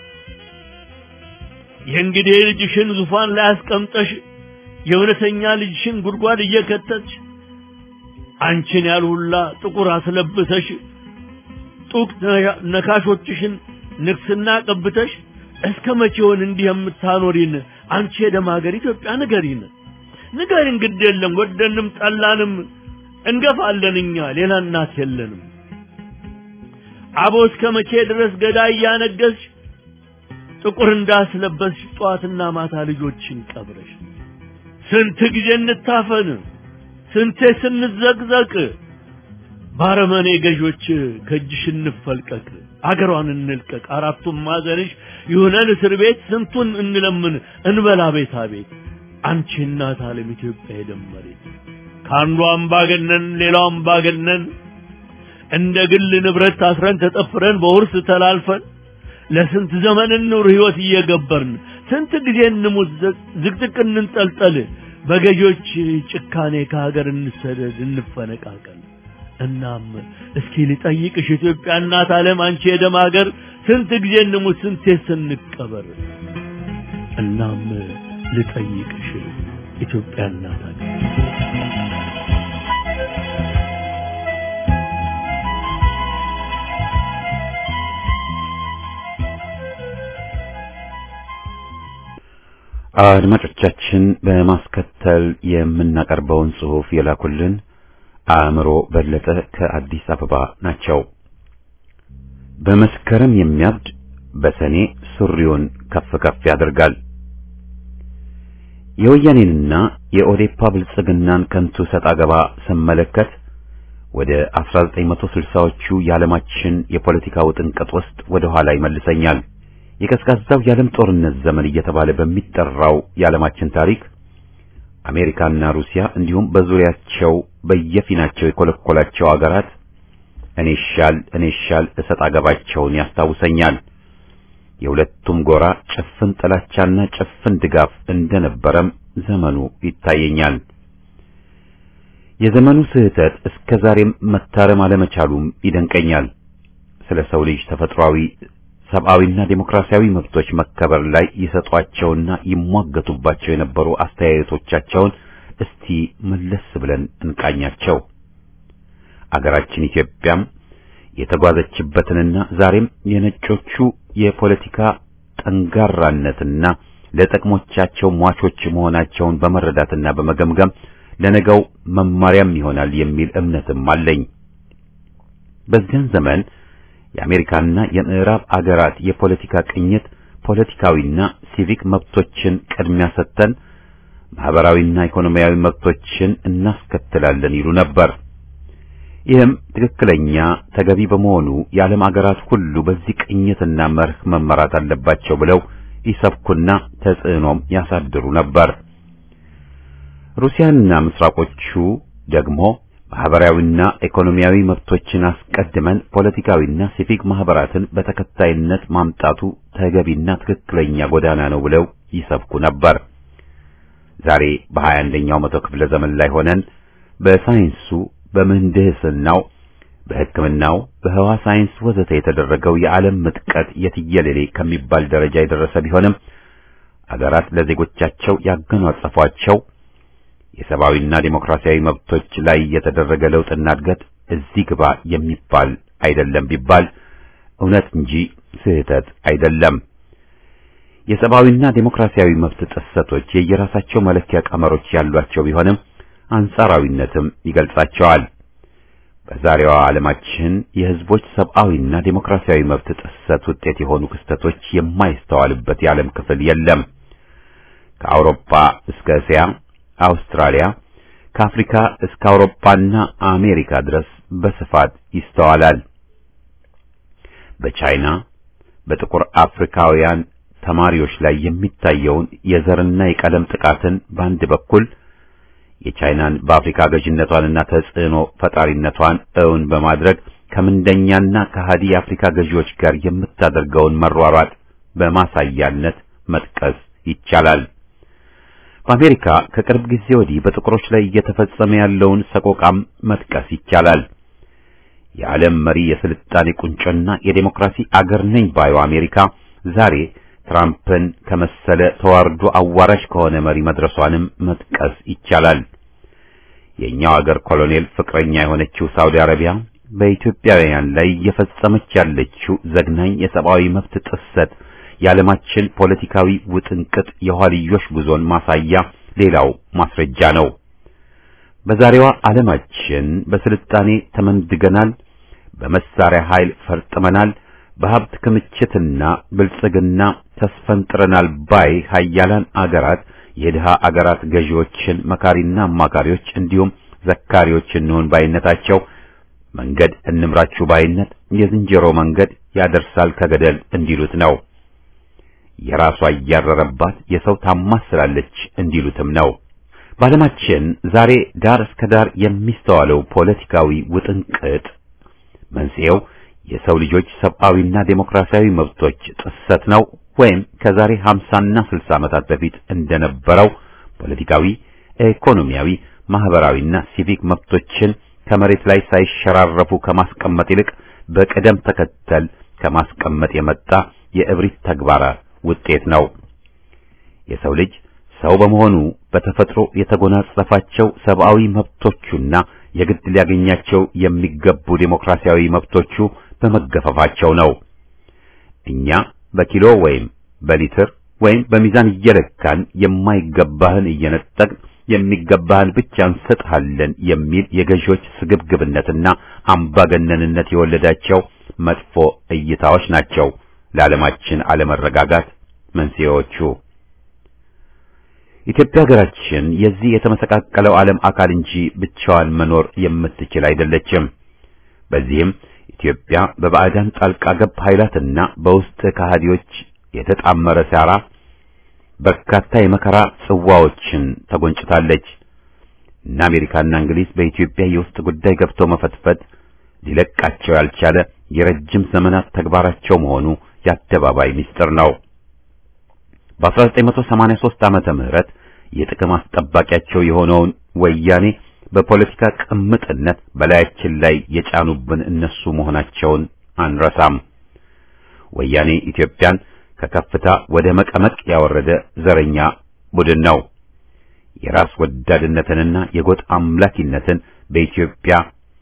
የእንግዲህ ልጅሽን ዙፋን ላይ አስቀምጠሽ የእውነተኛ ልጅሽን ጉድጓድ እየከተትሽ አንቺን ያልሁላ ጥቁር አስለብሰሽ ጡቅ ነካሾችሽን ንግስና ቀብተሽ እስከ መቼውን እንዲህ የምታኖሪን አንቺ የደም ሀገር ኢትዮጵያ ንገሪን ንገሪን ግድ የለም ወደንም ጠላንም እንገፋለን እኛ ሌላ እናት የለንም አቦ እስከ መቼ ድረስ ገዳይ እያነገስሽ ጥቁር እንዳስለበስሽ ጠዋትና ማታ ልጆችን ቀብረሽ ስንት ጊዜ እንታፈን ስንቴ ስንዘቅዘቅ ባረመኔ ገዦች ከእጅሽ እንፈልቀቅ አገሯን እንልቀቅ አራቱም ማዘንሽ ይሁነን እስር ቤት ስንቱን እንለምን እንበላ ቤታ ቤት አንቺ እናት ዓለም ኢትዮጵያ የደመሬት ከአንዱ አምባገነን ሌላው አምባገነን እንደ ግል ንብረት ታስረን ተጠፍረን በውርስ ተላልፈን ለስንት ዘመን እንኑር ህይወት እየገበርን ስንት ጊዜ እንሙት ዝቅዝቅ እንንጠልጠል በገዦች ጭካኔ ከሀገር እንሰደድ እንፈነቃቀል እናም እስኪ ልጠይቅሽ ኢትዮጵያ እናት ዓለም አንቺ የደም ሀገር ስንት ጊዜ እንሙት ስንቴ ስንቀበር እናም ልጠይቅሽ ኢትዮጵያ እናት ሀገር አድማጮቻችን በማስከተል የምናቀርበውን ጽሑፍ የላኩልን አእምሮ በለጠ ከአዲስ አበባ ናቸው። በመስከረም የሚያብድ በሰኔ ሱሪውን ከፍ ከፍ ያደርጋል። የወያኔንና የኦዴፓ ብልጽግናን ከንቱ ሰጣ ገባ ስመለከት ወደ 1960ዎቹ የዓለማችን የፖለቲካ ውጥንቅጥ ውስጥ ወደ ኋላ ይመልሰኛል። የቀዝቃዛው የዓለም ጦርነት ዘመን እየተባለ በሚጠራው የዓለማችን ታሪክ አሜሪካና ሩሲያ እንዲሁም በዙሪያቸው በየፊናቸው የኮለኮላቸው አገራት እኔ ሻል እኔ ሻል እሰጥ አገባቸውን ያስታውሰኛል። የሁለቱም ጎራ ጭፍን ጥላቻና ጭፍን ድጋፍ እንደነበረም ዘመኑ ይታየኛል። የዘመኑ ስህተት እስከ ዛሬም መታረም አለመቻሉም ይደንቀኛል። ስለ ሰው ልጅ ተፈጥሯዊ ሰብአዊና ዴሞክራሲያዊ መብቶች መከበር ላይ ይሰጧቸውና ይሟገቱባቸው የነበሩ አስተያየቶቻቸውን እስቲ መለስ ብለን እንቃኛቸው። አገራችን ኢትዮጵያም የተጓዘችበትንና ዛሬም የነጮቹ የፖለቲካ ጠንጋራነትና ለጥቅሞቻቸው ሟቾች መሆናቸውን በመረዳትና በመገምገም ለነገው መማሪያም ይሆናል የሚል እምነትም አለኝ። በዚያን ዘመን የአሜሪካና የምዕራብ አገራት የፖለቲካ ቅኝት ፖለቲካዊና ሲቪክ መብቶችን ቅድሚያ ሰጥተን ማህበራዊና ኢኮኖሚያዊ መብቶችን እናስከትላለን ይሉ ነበር። ይህም ትክክለኛ ተገቢ በመሆኑ የዓለም አገራት ሁሉ በዚህ ቅኝትና መርህ መመራት አለባቸው ብለው ይሰብኩና ተጽዕኖም ያሳድሩ ነበር። ሩሲያና ምስራቆቹ ደግሞ ማህበራዊና ኢኮኖሚያዊ መብቶችን አስቀድመን ፖለቲካዊና ሲቪክ ማህበራትን በተከታይነት ማምጣቱ ተገቢና ትክክለኛ ጎዳና ነው ብለው ይሰብኩ ነበር። ዛሬ በሀያ አንደኛው መቶ ክፍለ ዘመን ላይ ሆነን በሳይንሱ፣ በምህንድስናው፣ በሕክምናው፣ በህዋ ሳይንስ ወዘተ የተደረገው የዓለም ምጥቀት የትየለሌ ከሚባል ደረጃ የደረሰ ቢሆንም አገራት ለዜጎቻቸው ያገኗጸፏቸው የሰብአዊና ዴሞክራሲያዊ መብቶች ላይ የተደረገ ለውጥና እድገት እዚህ ግባ የሚባል አይደለም ቢባል እውነት እንጂ ስህተት አይደለም። የሰብአዊና ዴሞክራሲያዊ መብት ጥሰቶች የየራሳቸው መለኪያ ቀመሮች ያሏቸው ቢሆንም አንጻራዊነትም ይገልጻቸዋል። በዛሬዋ ዓለማችን የህዝቦች ሰብአዊና ዴሞክራሲያዊ መብት ጥሰት ውጤት የሆኑ ክስተቶች የማይስተዋልበት የዓለም ክፍል የለም። ከአውሮፓ እስከ እስያ አውስትራሊያ ከአፍሪካ እስከ አውሮፓና አሜሪካ ድረስ በስፋት ይስተዋላል። በቻይና በጥቁር አፍሪካውያን ተማሪዎች ላይ የሚታየውን የዘርና የቀለም ጥቃትን በአንድ በኩል የቻይናን በአፍሪካ ገዥነቷንና ተጽዕኖ ፈጣሪነቷን እውን በማድረግ ከምንደኛና ከሃዲ የአፍሪካ ገዢዎች ጋር የምታደርገውን መሯሯጥ በማሳያነት መጥቀስ ይቻላል። በአሜሪካ ከቅርብ ጊዜ ወዲህ በጥቁሮች ላይ እየተፈጸመ ያለውን ሰቆቃም መጥቀስ ይቻላል። የዓለም መሪ የስልጣኔ ቁንጮና የዴሞክራሲ አገር ነኝ ባዩ አሜሪካ ዛሬ ትራምፕን ከመሰለ ተዋርዶ አዋራሽ ከሆነ መሪ መድረሷንም መጥቀስ ይቻላል። የኛው አገር ኮሎኔል ፍቅረኛ የሆነችው ሳውዲ አረቢያ በኢትዮጵያውያን ላይ እየፈጸመች ያለችው ዘግናኝ የሰብአዊ መብት ጥሰት የዓለማችን ፖለቲካዊ ውጥንቅጥ የኋልዮሽ ጉዞን ማሳያ ሌላው ማስረጃ ነው። በዛሬዋ ዓለማችን በስልጣኔ ተመንድገናል፣ በመሳሪያ ኃይል ፈርጥመናል፣ በሀብት ክምችትና ብልጽግና ተስፈንጥረናል ባይ ሀያላን አገራት የድሃ አገራት ገዢዎችን መካሪና አማካሪዎች እንዲሁም ዘካሪዎች እንሆን ባይነታቸው መንገድ እንምራችሁ ባይነት የዝንጀሮ መንገድ ያደርሳል ከገደል እንዲሉት ነው። የራሷ እያረረባት የሰው ታማስላለች እንዲሉትም ነው። በዓለማችን ዛሬ ዳር እስከ ዳር የሚስተዋለው ፖለቲካዊ ውጥንቅጥ መንስኤው የሰው ልጆች ሰብአዊና ዴሞክራሲያዊ መብቶች ጥሰት ነው ወይም ከዛሬ 50ና 60 ዓመታት በፊት እንደነበረው ፖለቲካዊ፣ ኢኮኖሚያዊ፣ ማህበራዊና ሲቪክ መብቶችን ከመሬት ላይ ሳይሸራረፉ ከማስቀመጥ ይልቅ በቅደም ተከተል ከማስቀመጥ የመጣ የእብሪት ተግባር ውጤት ነው። የሰው ልጅ ሰው በመሆኑ በተፈጥሮ የተጎናጸፋቸው ሰብአዊ መብቶቹና የግድ ሊያገኛቸው የሚገቡ ዴሞክራሲያዊ መብቶቹ በመገፈፋቸው ነው። እኛ በኪሎ ወይም በሊትር ወይም በሚዛን እየለካን የማይገባህን እየነጠቅን የሚገባህን ብቻ እንሰጥሃለን የሚል የገዢዎች ስግብግብነትና አምባገነንነት የወለዳቸው መጥፎ እይታዎች ናቸው ለዓለማችን አለመረጋጋት መንስኤዎቹ። ኢትዮጵያ ሀገራችን የዚህ የተመሰቃቀለው ዓለም አካል እንጂ ብቻዋን መኖር የምትችል አይደለችም። በዚህም ኢትዮጵያ በባዕዳን ጣልቃ ገብ ኃይላትና በውስጥ ከሃዲዎች የተጣመረ ሴራ በርካታ የመከራ ጽዋዎችን ተጎንጭታለች። እና አሜሪካና እንግሊዝ በኢትዮጵያ የውስጥ ጉዳይ ገብቶ መፈትፈት ሊለቃቸው ያልቻለ የረጅም ዘመናት ተግባራቸው መሆኑ የአደባባይ ምስጢር ነው። በ1983 ዓመተ ምህረት የጥቅም አስጠባቂያቸው የሆነውን ወያኔ በፖለቲካ ቅምጥነት በላያችን ላይ የጫኑብን እነሱ መሆናቸውን አንረሳም። ወያኔ ኢትዮጵያን ከከፍታ ወደ መቀመቅ ያወረደ ዘረኛ ቡድን ነው። የራስ ወዳድነትንና የጎጥ አምላኪነትን በኢትዮጵያ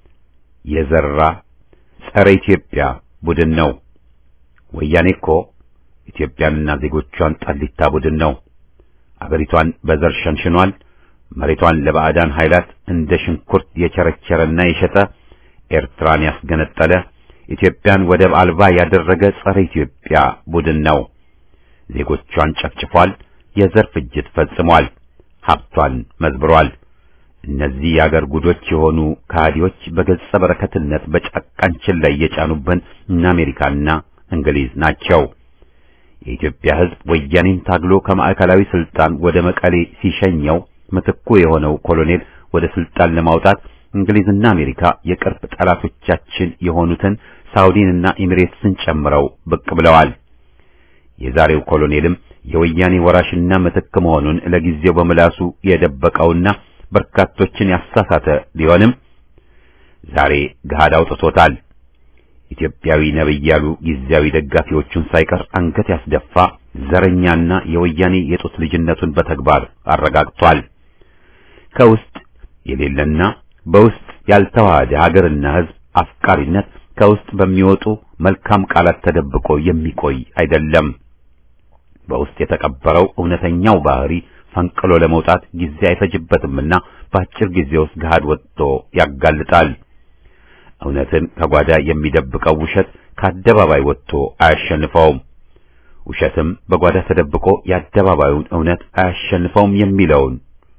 የዘራ ጸረ ኢትዮጵያ ቡድን ነው። ወያኔ እኮ ኢትዮጵያንና ዜጎቿን ጠሊታ ቡድን ነው። አገሪቷን በዘር ሸንሽኗል። መሬቷን ለባዕዳን ኃይላት እንደ ሽንኩርት የቸረቸረና የሸጠ ኤርትራን ያስገነጠለ ኢትዮጵያን ወደብ አልባ ያደረገ ጸረ ኢትዮጵያ ቡድን ነው። ዜጎቿን ጨፍጭፏል። የዘር ፍጅት ፈጽሟል። ሀብቷን መዝብሯል። እነዚህ የአገር ጉዶች የሆኑ ከሃዲዎች በገጸ በረከትነት በጫቃንችን ላይ የጫኑብን እነ አሜሪካና እንግሊዝ ናቸው። የኢትዮጵያ ሕዝብ ወያኔን ታግሎ ከማዕከላዊ ስልጣን ወደ መቀሌ ሲሸኘው ምትኩ የሆነው ኮሎኔል ወደ ስልጣን ለማውጣት እንግሊዝና አሜሪካ የቅርብ ጠላቶቻችን የሆኑትን ሳውዲንና ኤሚሬትስን ጨምረው ብቅ ብለዋል። የዛሬው ኮሎኔልም የወያኔ ወራሽና ምትክ መሆኑን ለጊዜው በምላሱ የደበቀውና በርካቶችን ያሳሳተ ቢሆንም ዛሬ ገሃድ አውጥቶታል። ኢትዮጵያዊ ነብይ ያሉ ጊዜያዊ ደጋፊዎቹን ሳይቀር አንገት ያስደፋ ዘረኛና የወያኔ የጡት ልጅነቱን በተግባር አረጋግጧል። ከውስጥ የሌለና በውስጥ ያልተዋሃደ ሀገርና ሕዝብ አፍቃሪነት ከውስጥ በሚወጡ መልካም ቃላት ተደብቆ የሚቆይ አይደለም። በውስጥ የተቀበረው እውነተኛው ባህሪ ፈንቅሎ ለመውጣት ጊዜ አይፈጅበትምና በአጭር ጊዜ ውስጥ ገሃድ ወጥቶ ያጋልጣል። እውነትን ከጓዳ የሚደብቀው ውሸት ከአደባባይ ወጥቶ አያሸንፈውም። ውሸትም በጓዳ ተደብቆ የአደባባዩን እውነት አያሸንፈውም የሚለውን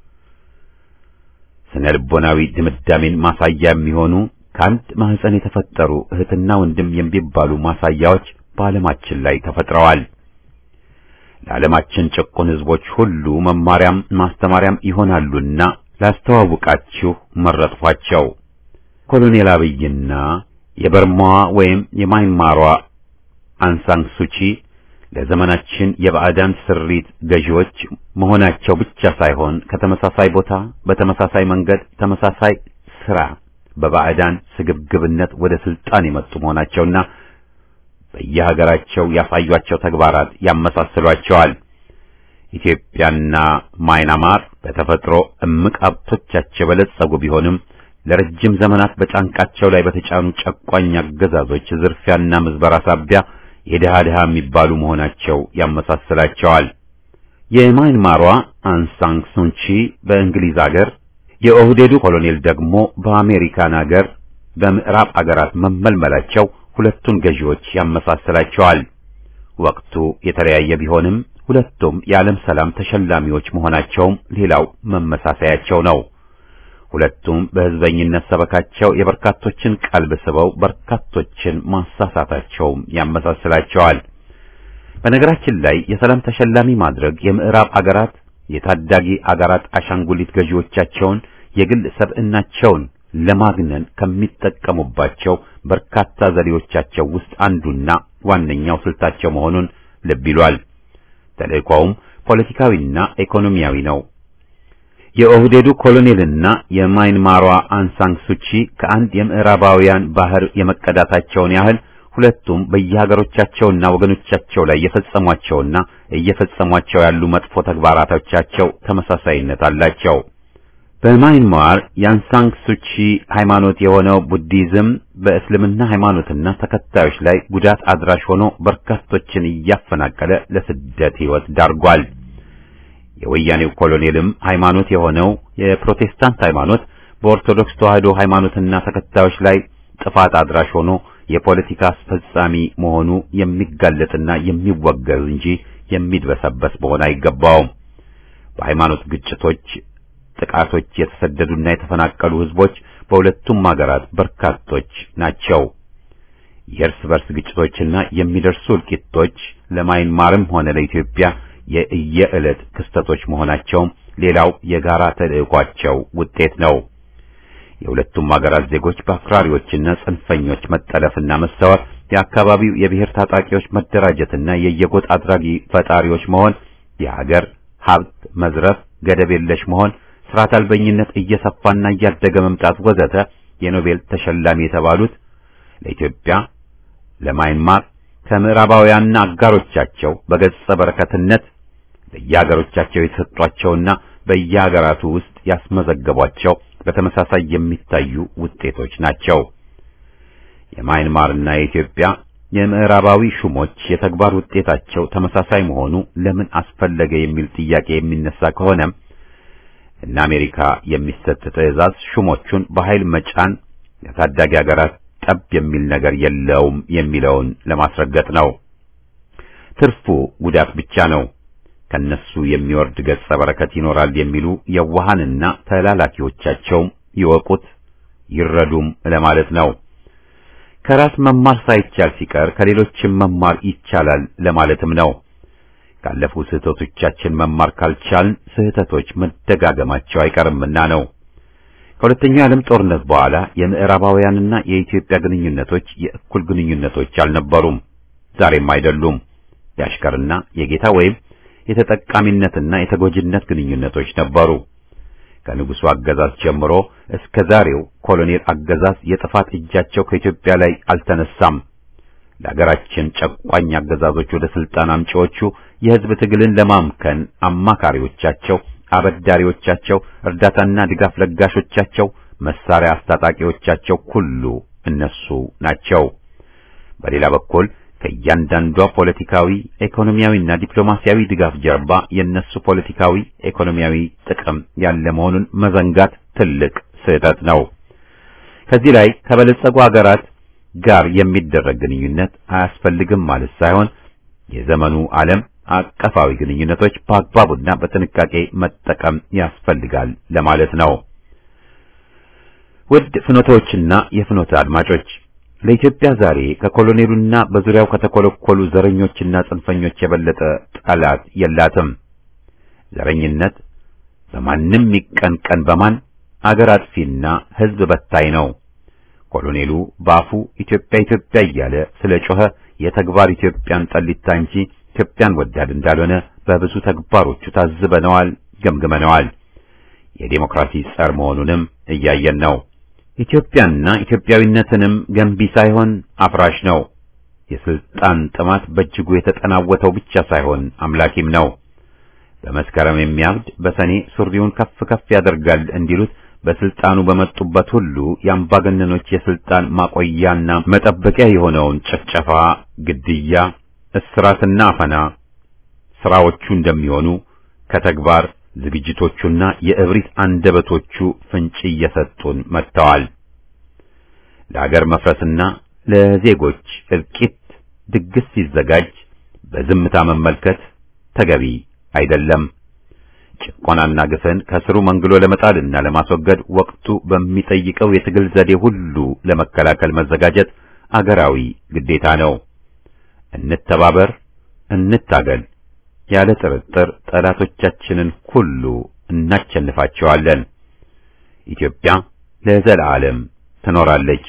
ስነ ልቦናዊ ድምዳሜን ማሳያ የሚሆኑ ከአንድ ማህፀን የተፈጠሩ እህትና ወንድም የሚባሉ ማሳያዎች በዓለማችን ላይ ተፈጥረዋል። ለዓለማችን ጭቁን ሕዝቦች ሁሉ መማሪያም ማስተማሪያም ይሆናሉና ላስተዋውቃችሁ መረጥኋቸው። ኮሎኔል አብይና የበርማዋ ወይም የማይማሯ አንሳንግ ሱቺ ለዘመናችን የባዕዳን ስሪት ገዢዎች መሆናቸው ብቻ ሳይሆን ከተመሳሳይ ቦታ በተመሳሳይ መንገድ ተመሳሳይ ስራ በባዕዳን ስግብግብነት ወደ ስልጣን የመጡ መሆናቸውና በየሀገራቸው ያሳዩአቸው ተግባራት ያመሳስሏቸዋል። ኢትዮጵያና ማይናማር በተፈጥሮ እምቅ ሀብቶቻቸው የበለጸጉ ቢሆንም ለረጅም ዘመናት በጫንቃቸው ላይ በተጫኑ ጨቋኝ አገዛዞች ዝርፊያና ምዝበራ ሳቢያ የድሃ ድሃ የሚባሉ መሆናቸው ያመሳስላቸዋል። የማይንማሯ አንሳንግ ሱንቺ በእንግሊዝ አገር፣ የኦህዴዱ ኮሎኔል ደግሞ በአሜሪካን አገር በምዕራብ አገራት መመልመላቸው ሁለቱን ገዢዎች ያመሳስላቸዋል። ወቅቱ የተለያየ ቢሆንም ሁለቱም የዓለም ሰላም ተሸላሚዎች መሆናቸውም ሌላው መመሳሰያቸው ነው። ሁለቱም በሕዝበኝነት ሰበካቸው የበርካቶችን ቀልብ ስበው በርካቶችን ማሳሳታቸውም ያመሳስላቸዋል። በነገራችን ላይ የሰላም ተሸላሚ ማድረግ የምዕራብ አገራት የታዳጊ አገራት አሻንጉሊት ገዢዎቻቸውን የግል ሰብዕናቸውን ለማግነን ከሚጠቀሙባቸው በርካታ ዘዴዎቻቸው ውስጥ አንዱና ዋነኛው ስልታቸው መሆኑን ልብ ይሏል። ተልእኮውም ፖለቲካዊና ኢኮኖሚያዊ ነው። የኦህዴዱ ኮሎኔልና የማይንማሯ አንሳንግ ሱቺ ከአንድ የምዕራባውያን ባህር የመቀዳታቸውን ያህል ሁለቱም በየሀገሮቻቸውና ወገኖቻቸው ላይ የፈጸሟቸውና እየፈጸሟቸው ያሉ መጥፎ ተግባራቶቻቸው ተመሳሳይነት አላቸው። በማይንማር የአንሳንግ ሱቺ ሃይማኖት የሆነው ቡዲዝም በእስልምና ሃይማኖትና ተከታዮች ላይ ጉዳት አድራሽ ሆኖ በርካቶችን እያፈናቀለ ለስደት ሕይወት ዳርጓል። የወያኔው ኮሎኔልም ሃይማኖት የሆነው የፕሮቴስታንት ሃይማኖት በኦርቶዶክስ ተዋሕዶ ሃይማኖትና ተከታዮች ላይ ጥፋት አድራሽ ሆኖ የፖለቲካ አስፈጻሚ መሆኑ የሚጋለጥና የሚወገዝ እንጂ የሚድበሰበስ መሆን አይገባውም። በሃይማኖት ግጭቶች፣ ጥቃቶች የተሰደዱና የተፈናቀሉ ህዝቦች በሁለቱም ሀገራት በርካቶች ናቸው። የእርስ በርስ ግጭቶችና የሚደርሱ እልቂቶች ለማይንማርም ሆነ ለኢትዮጵያ የእየዕለት ክስተቶች መሆናቸውም ሌላው የጋራ ተልዕኳቸው ውጤት ነው። የሁለቱም ሀገራት ዜጎች በአክራሪዎችና ጽንፈኞች መጠለፍና መሰወር፣ የአካባቢው የብሔር ታጣቂዎች መደራጀትና የየጎጥ አድራጊ ፈጣሪዎች መሆን፣ የሀገር ሀብት መዝረፍ፣ ገደብ የለሽ መሆን፣ ስርዓት አልበኝነት እየሰፋና እያደገ መምጣት ወዘተ የኖቤል ተሸላሚ የተባሉት ለኢትዮጵያ ለማይንማር ከምዕራባውያንና አጋሮቻቸው በገጸ በረከትነት ለየሀገሮቻቸው የተሰጧቸውና በየሀገራቱ ውስጥ ያስመዘገቧቸው በተመሳሳይ የሚታዩ ውጤቶች ናቸው። የማይንማርና የኢትዮጵያ የምዕራባዊ ሹሞች የተግባር ውጤታቸው ተመሳሳይ መሆኑ ለምን አስፈለገ የሚል ጥያቄ የሚነሳ ከሆነ እና አሜሪካ የሚሰጥ ትዕዛዝ ሹሞቹን በኃይል መጫን የታዳጊ ሀገራት ጠብ የሚል ነገር የለውም የሚለውን ለማስረገጥ ነው። ትርፉ ጉዳት ብቻ ነው። ከነሱ የሚወርድ ገጸ በረከት ይኖራል የሚሉ የዋሃንና ተላላኪዎቻቸውም ይወቁት ይረዱም ለማለት ነው። ከራስ መማር ሳይቻል ሲቀር ከሌሎችም መማር ይቻላል ለማለትም ነው። ካለፉ ስህተቶቻችን መማር ካልቻልን ስህተቶች መደጋገማቸው አይቀርምና ነው። ከሁለተኛው የዓለም ጦርነት በኋላ የምዕራባውያንና የኢትዮጵያ ግንኙነቶች የእኩል ግንኙነቶች አልነበሩም፣ ዛሬም አይደሉም። የአሽከርና የጌታ ወይም የተጠቃሚነትና የተጎጂነት ግንኙነቶች ነበሩ። ከንጉሱ አገዛዝ ጀምሮ እስከ ዛሬው ኮሎኔል አገዛዝ የጥፋት እጃቸው ከኢትዮጵያ ላይ አልተነሳም። ለሀገራችን ጨቋኝ አገዛዞች ወደ ስልጣን አምጪዎቹ የሕዝብ ትግልን ለማምከን አማካሪዎቻቸው፣ አበዳሪዎቻቸው፣ እርዳታና ድጋፍ ለጋሾቻቸው፣ መሳሪያ አስታጣቂዎቻቸው ሁሉ እነሱ ናቸው። በሌላ በኩል ከእያንዳንዷ ፖለቲካዊ፣ ኢኮኖሚያዊና ዲፕሎማሲያዊ ድጋፍ ጀርባ የነሱ ፖለቲካዊ፣ ኢኮኖሚያዊ ጥቅም ያለ መሆኑን መዘንጋት ትልቅ ስህተት ነው። ከዚህ ላይ ከበለጸጉ ሀገራት ጋር የሚደረግ ግንኙነት አያስፈልግም ማለት ሳይሆን የዘመኑ ዓለም አቀፋዊ ግንኙነቶች በአግባቡና በጥንቃቄ መጠቀም ያስፈልጋል ለማለት ነው። ውድ ፍኖቶችና የፍኖተ አድማጮች ለኢትዮጵያ ዛሬ ከኮሎኔሉና በዙሪያው ከተኮለኮሉ ዘረኞችና ጽንፈኞች የበለጠ ጠላት የላትም። ዘረኝነት በማንም ይቀንቀን በማን አገር አጥፊና ሕዝብ በታይ ነው። ኮሎኔሉ በአፉ ኢትዮጵያ ኢትዮጵያ እያለ ስለ ጮኸ የተግባር ኢትዮጵያን ጠሊታ እንጂ ኢትዮጵያን ወዳድ እንዳልሆነ በብዙ ተግባሮቹ ታዝበነዋል፣ ገምግመነዋል። የዴሞክራሲ ጸር መሆኑንም እያየን ነው። ኢትዮጵያና ኢትዮጵያዊነትንም ገንቢ ሳይሆን አፍራሽ ነው። የስልጣን ጥማት በእጅጉ የተጠናወተው ብቻ ሳይሆን አምላኪም ነው። በመስከረም የሚያብድ በሰኔ ሱሪውን ከፍ ከፍ ያደርጋል እንዲሉት በስልጣኑ በመጡበት ሁሉ የአምባገነኖች የስልጣን ማቆያና መጠበቂያ የሆነውን ጭፍጨፋ፣ ግድያ፣ እስራትና አፈና ስራዎቹ እንደሚሆኑ ከተግባር ዝግጅቶቹና የእብሪት አንደበቶቹ ፍንጭ እየሰጡን መጥተዋል። ለአገር መፍረስና ለዜጎች እልቂት ድግስ ሲዘጋጅ በዝምታ መመልከት ተገቢ አይደለም። ጭቆናና ግፍን ከስሩ መንግሎ ለመጣልና ለማስወገድ ወቅቱ በሚጠይቀው የትግል ዘዴ ሁሉ ለመከላከል መዘጋጀት አገራዊ ግዴታ ነው። እንተባበር፣ እንታገል። ያለ ጥርጥር ጠላቶቻችንን ሁሉ እናቸንፋቸዋለን። ኢትዮጵያ ለዘላለም ትኖራለች።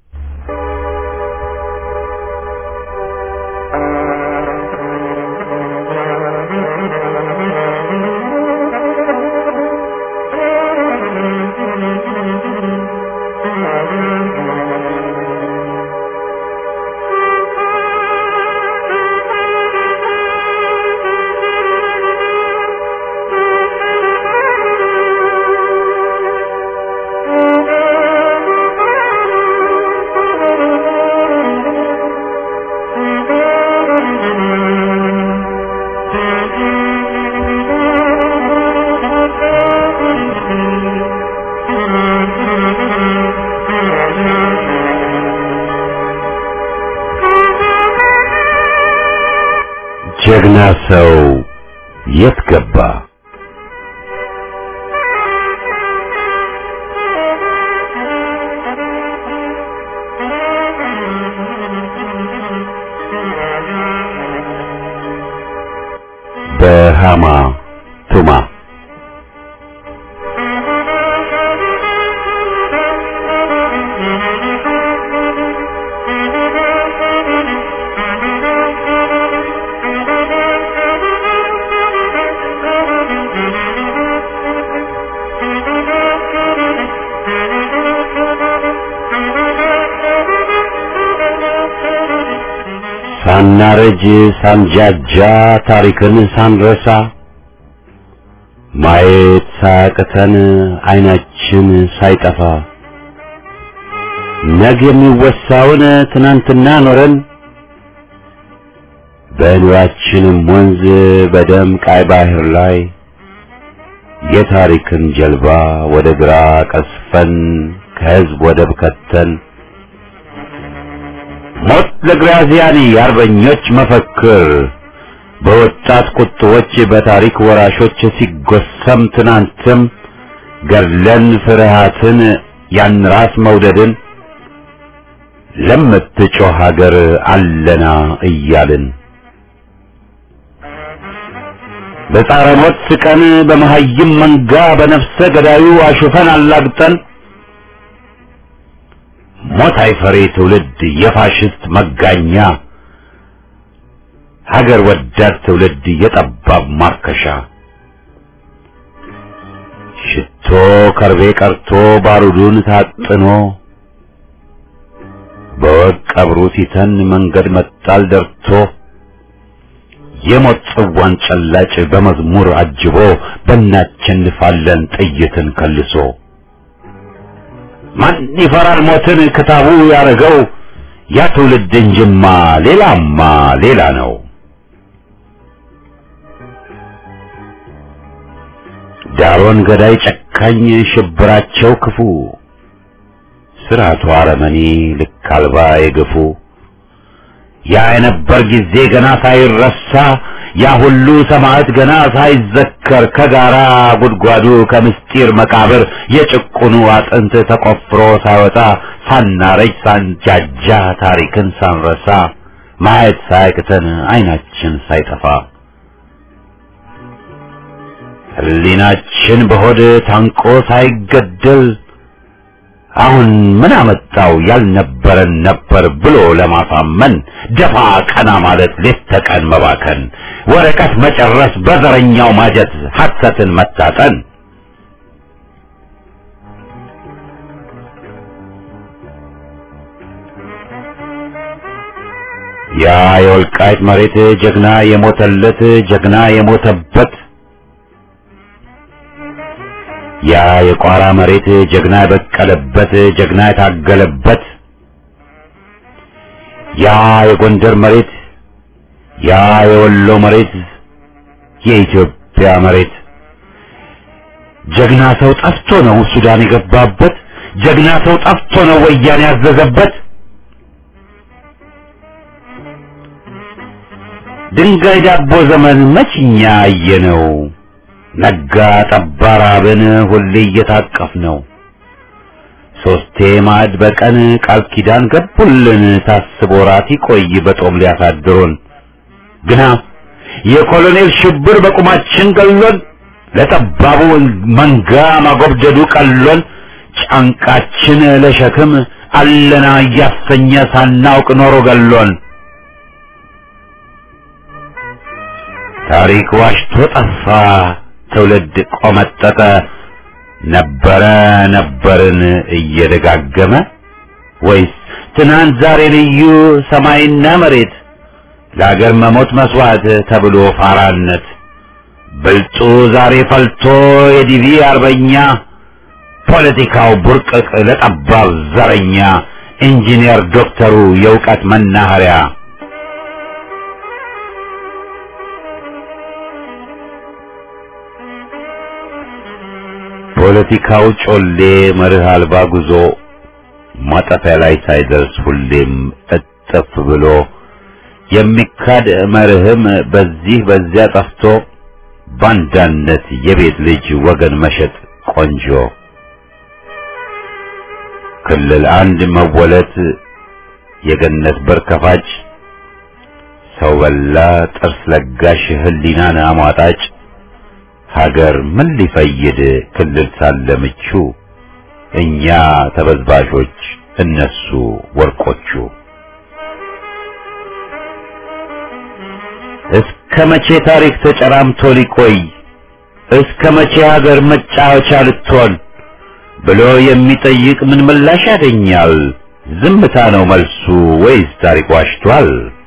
ጀግና ሰው የት ገባ? በሃማ ቱማ ሳናረጅ ሳንጃጃ ታሪክን ሳንረሳ ማየት ሳያቅተን አይናችን ሳይጠፋ ነገ የሚወሳውን ትናንትና ኖረን በኑራችንም ወንዝ በደም ቃይ ባህር ላይ የታሪክን ጀልባ ወደ ግራ ቀስፈን ከህዝብ ወደብ ከተን ሞት ለግራዚያኒ የአርበኞች መፈክር በወጣት ቁጥቦች በታሪክ ወራሾች ሲጎሰም ትናንትም ገድለን ፍርሃትን ያን ራስ መውደድን ለምትጮህ ሀገር አለና እያልን በጻረ ሞት ስቀን በመሀይም መንጋ በነፍሰ ገዳዩ አሹፈን አላግጠን ሞት አይፈሬ ትውልድ የፋሽስት መጋኛ ሀገር ወዳድ ትውልድ የጠባብ ማርከሻ ሽቶ ከርቤ ቀርቶ ባሩዱን ታጥኖ በወቅ ቀብሩ ሲተን መንገድ መጣል ደርቶ የሞት ጽዋን ጨላጭ በመዝሙር አጅቦ በእናቸንፋለን ጥይትን ከልሶ ማን ይፈራል ሞትን ክታቡ ያረገው ያ ትውልድ እንጅማ ሌላማ ሌላ ነው። ዳሮን ገዳይ ጨካኝ ሽብራቸው ክፉ ስርዓቱ አረመኔ ልክ አልባ የገፉ ያ የነበር ጊዜ ገና ሳይረሳ ያ ሁሉ ሰማዕት ገና ሳይዘከር ከጋራ ጉድጓዱ ከምስጢር መቃብር የጭቁኑ አጥንት ተቆፍሮ ሳይወጣ ሳናረጅ ሳንጃጃ ታሪክን ሳንረሳ ማየት ሳያቅተን አይናችን ሳይጠፋ ሕሊናችን በሆድ ታንቆ ሳይገደል አሁን ምን አመጣው ያልነበረን ነበር ብሎ ለማሳመን ደፋ ቀና ማለት ሌት ተቀን መባከን ወረቀት መጨረስ በዘረኛው ማጀት ሐሰትን መታጠን ያ የወልቃይት መሬት ጀግና የሞተለት ጀግና የሞተበት ያ የቋራ መሬት ጀግና የበቀለበት ጀግና የታገለበት ያ የጎንደር መሬት ያ የወሎ መሬት የኢትዮጵያ መሬት ጀግና ሰው ጠፍቶ ነው ሱዳን የገባበት ጀግና ሰው ጠፍቶ ነው ወያኔ ያዘዘበት ድንጋይ ዳቦ ዘመን መችኛ አየነው ነጋ ጠባ ራብን ሁሌ እየታቀፍ ነው ሶስቴ ማዕድ በቀን ቃል ኪዳን ገቡልን ታስቦ ራት ይቆይ በጦም ሊያሳድሩን ግና የኮሎኔል ሽብር በቁማችን ገሎን ለጠባቡ መንጋ ማጎብደዱ ቀሎን ጫንቃችን ለሸክም አለና እያሰኘ ሳናውቅ ኖሮ ገሎን ታሪክ ዋሽቶ ጠፋ ትውልድ ቆመጠጠ ነበረ ነበርን እየደጋገመ ወይስ ትናንት ዛሬ ልዩ ሰማይና መሬት ለአገር መሞት መስዋዕት ተብሎ ፋራነት ብልጡ ዛሬ ፈልቶ የዲቪ አርበኛ ፖለቲካው ቡርቅቅ ለጠባብ ዘረኛ ኢንጂነር ዶክተሩ የእውቀት መናኸሪያ ፖለቲካው ጮሌ መርህ አልባ ጉዞ ማጠፊያ ላይ ሳይደርስ ሁሌም እጥፍ ብሎ የሚካድ መርህም በዚህ በዚያ ጠፍቶ ባንዳነት የቤት ልጅ ወገን መሸጥ ቆንጆ ክልል አንድ መወለት የገነት በር ከፋጭ ሰው በላ ጥርስ ለጋሽ ህሊናን አሟጣጭ ሀገር ምን ሊፈይድ ክልል ሳለ ምቹ እኛ ተበዝባዦች እነሱ ወርቆቹ እስከ መቼ ታሪክ ተጨራምቶ ሊቆይ እስከ መቼ ሀገር መጫወቻ ልትሆን ብሎ የሚጠይቅ ምን ምላሽ ያገኛል? ዝምታ ነው መልሱ ወይስ ታሪክ ዋሽቷል?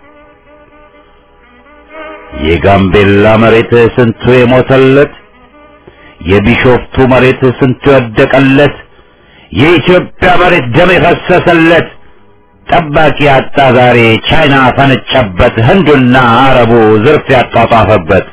የጋምቤላ መሬት ስንቱ የሞተለት፣ የቢሾፍቱ መሬት ስንቱ የወደቀለት፣ የኢትዮጵያ መሬት ደም የፈሰሰለት ጠባቂ አጣ ዛሬ ቻይና ፈነጨበት፣ ህንዱና አረቡ ዝርፍ ያጧጧፈበት።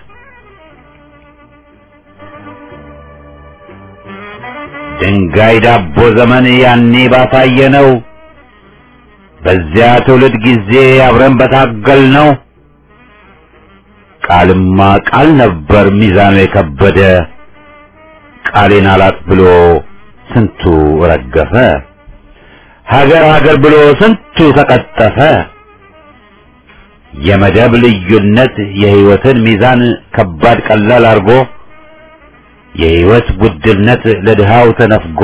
ድንጋይ ዳቦ ዘመን ያኔ ባሳየ ነው። በዚያ ትውልድ ጊዜ አብረን በታገል ነው። ቃልማ ቃል ነበር ሚዛኑ የከበደ ቃሌን አላጥ ብሎ ስንቱ ረገፈ። ሀገር ሀገር ብሎ ስንቱ ተቀጠፈ። የመደብ ልዩነት የህይወትን ሚዛን ከባድ ቀላል አርጎ የህይወት ውድነት ለድሃው ተነፍጎ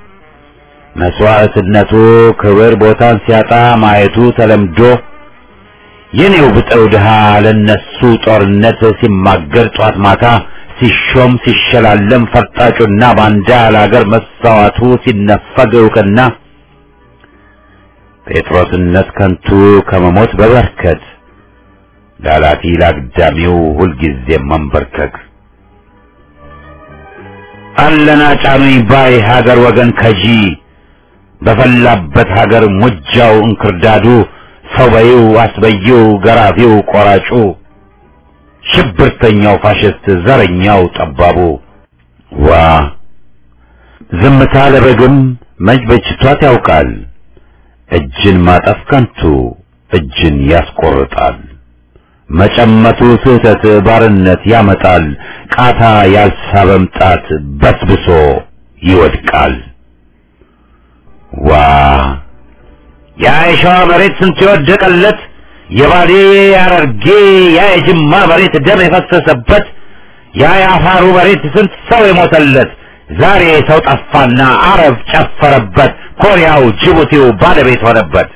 መስዋዕትነቱ ክብር ቦታን ሲያጣ ማየቱ ተለምዶ የኔው ብጠው ድሃ ለነሱ ጦርነት ሲማገር ጧት ማታ ሲሾም ሲሸላለም ፈርጣጩና ባንዳ ለአገር መሳዋቱ ሲነፈግ እውቅና ጴጥሮስነት ከንቱ ከመሞት በበርከት ላላፊ ላግዳሚው ሁልጊዜም መንበርከክ አለና ጫኑኝ ባይ ሀገር ወገን ከጂ በፈላበት ሀገር ሙጃው እንክርዳዱ ሰው በይው አስበይው ገራፊው ቆራጩ ሽብርተኛው ፋሽስት ዘረኛው ጠባቡ ዋ ዝምታ ለበግም መች በጅቷት ያውቃል እጅን ማጠፍ ከንቱ እጅን ያስቆርጣል መጨመቱ ስህተት ባርነት ያመጣል ቃታ ያልሳበም ጣት በስብሶ ይወድቃል ዋ ያ የሸዋ መሬት ስንት የወደቀለት የባሌ ያረርጌ ያ የጅማ መሬት ደም የፈሰሰበት ያ የአፋሩ መሬት ስንት ሰው የሞተለት ዛሬ ሰው ጠፋና አረብ ጨፈረበት ኮሪያው ጅቡቲው ባለቤት ሆነበት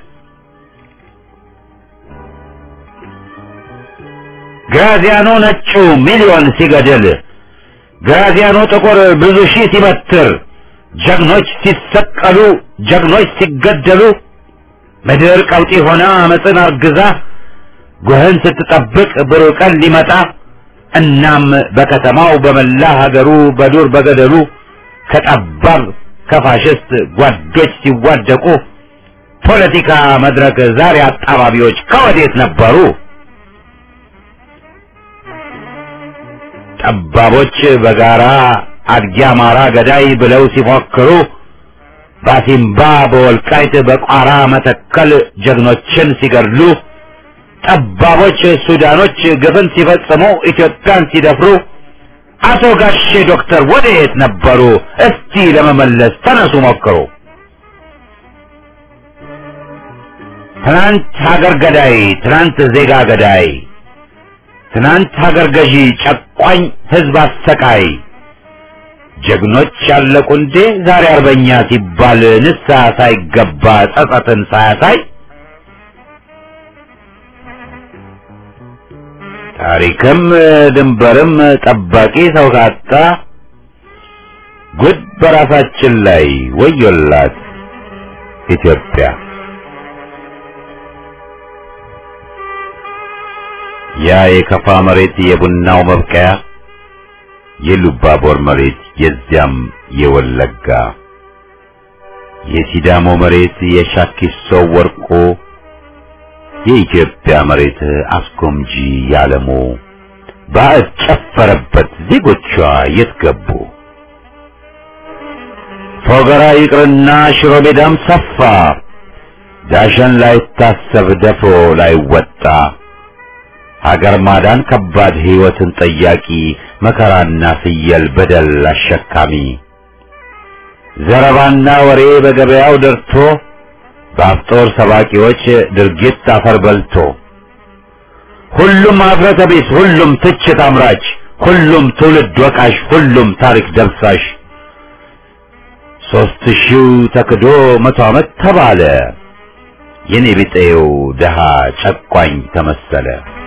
ግራዚያኖ ነጩ ሚሊዮን ሲገድል ግራዚያኖ ጥቁር ብዙ ሺህ ሲበትር ጀግኖች ሲሰቀሉ ጀግኖች ሲገደሉ ምድር ቀውጢ ሆና አመፅን አርግዛ ጉህን ስትጠብቅ ብሩህ ቀን ሊመጣ እናም በከተማው በመላ ሀገሩ በዱር በገደሉ ከጠባብ ከፋሽስት ጓዶች ሲዋደቁ ፖለቲካ መድረክ ዛሬ አጣባቢዎች ከወዴት ነበሩ? ጠባቦች በጋራ አድጊ አማራ ገዳይ ብለው ሲፎክሩ ባሲምባ በወልቃይት በቋራ መተከል ጀግኖችን ሲገድሉ ጠባቦች ሱዳኖች ግፍን ሲፈጽሙ ኢትዮጵያን ሲደፍሩ አቶ ጋሼ ዶክተር ወደየት ነበሩ? እስቲ ለመመለስ ተነሱ ሞክሩ። ትናንት ሀገር ገዳይ፣ ትናንት ዜጋ ገዳይ ትናንት ሀገር ገዢ ጨቋኝ ህዝብ አሰቃይ ጀግኖች ያለቁ እንዴ ዛሬ አርበኛ ሲባል ንስሐ ሳይገባ ጸጸትን ሳያሳይ ታሪክም ድንበርም ጠባቂ ሰው ካጣ ጉድ በራሳችን ላይ ወዮላት ኢትዮጵያ። ያ የከፋ መሬት የቡናው መብቀያ የሉባቦር መሬት የዚያም የወለጋ የሲዳሞ መሬት የሻኪሶ ወርቆ የኢትዮጵያ መሬት አስጎምጂ ያለሞ ባዕድ ጨፈረበት ዜጎቿ የት ገቡ? ፎገራ ይቅርና ሽሮ ሜዳም ሰፋ ዳሸን ላይታሰብ ደፍሮ ላይወጣ ሀገር ማዳን ከባድ ሕይወትን ጠያቂ መከራና ፍየል በደል አሸካሚ ዘረባና ወሬ በገበያው ደርቶ በአፍጦር ሰባቂዎች ድርጊት አፈር በልቶ ሁሉም ኀፍረተ ቢስ፣ ሁሉም ትችት አምራች፣ ሁሉም ትውልድ ወቃሽ፣ ሁሉም ታሪክ ደብሳሽ ሦስት ሺው ተክዶ መቶ ዓመት ተባለ የኔ ቢጤው ደሃ ጨቋኝ ተመሰለ።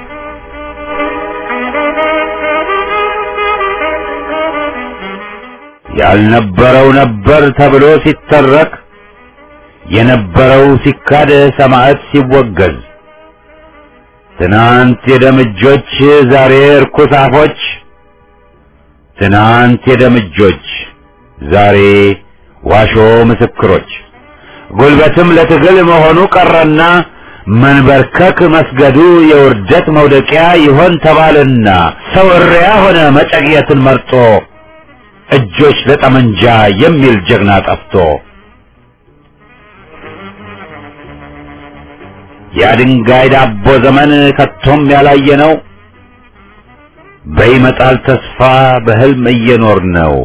ያልነበረው ነበር ተብሎ ሲተረክ የነበረው ሲካድ ሰማዕት ሲወገዝ ትናንት የደምጆች ዛሬ እርኩስ አፎች ትናንት የደምጆች ዛሬ ዋሾ ምስክሮች ጉልበትም ለትግል መሆኑ ቀረና መንበርከክ መስገዱ የውርደት መውደቂያ ይሆን ተባልና ሰው እሪያ ሆነ መጨቅየትን መርጦ እጆች ለጠመንጃ የሚል ጀግና ጠፍቶ የድንጋይ ዳቦ ዘመን ከቶም ያላየ ነው። በይመጣል ተስፋ በህልም እየኖር ነው።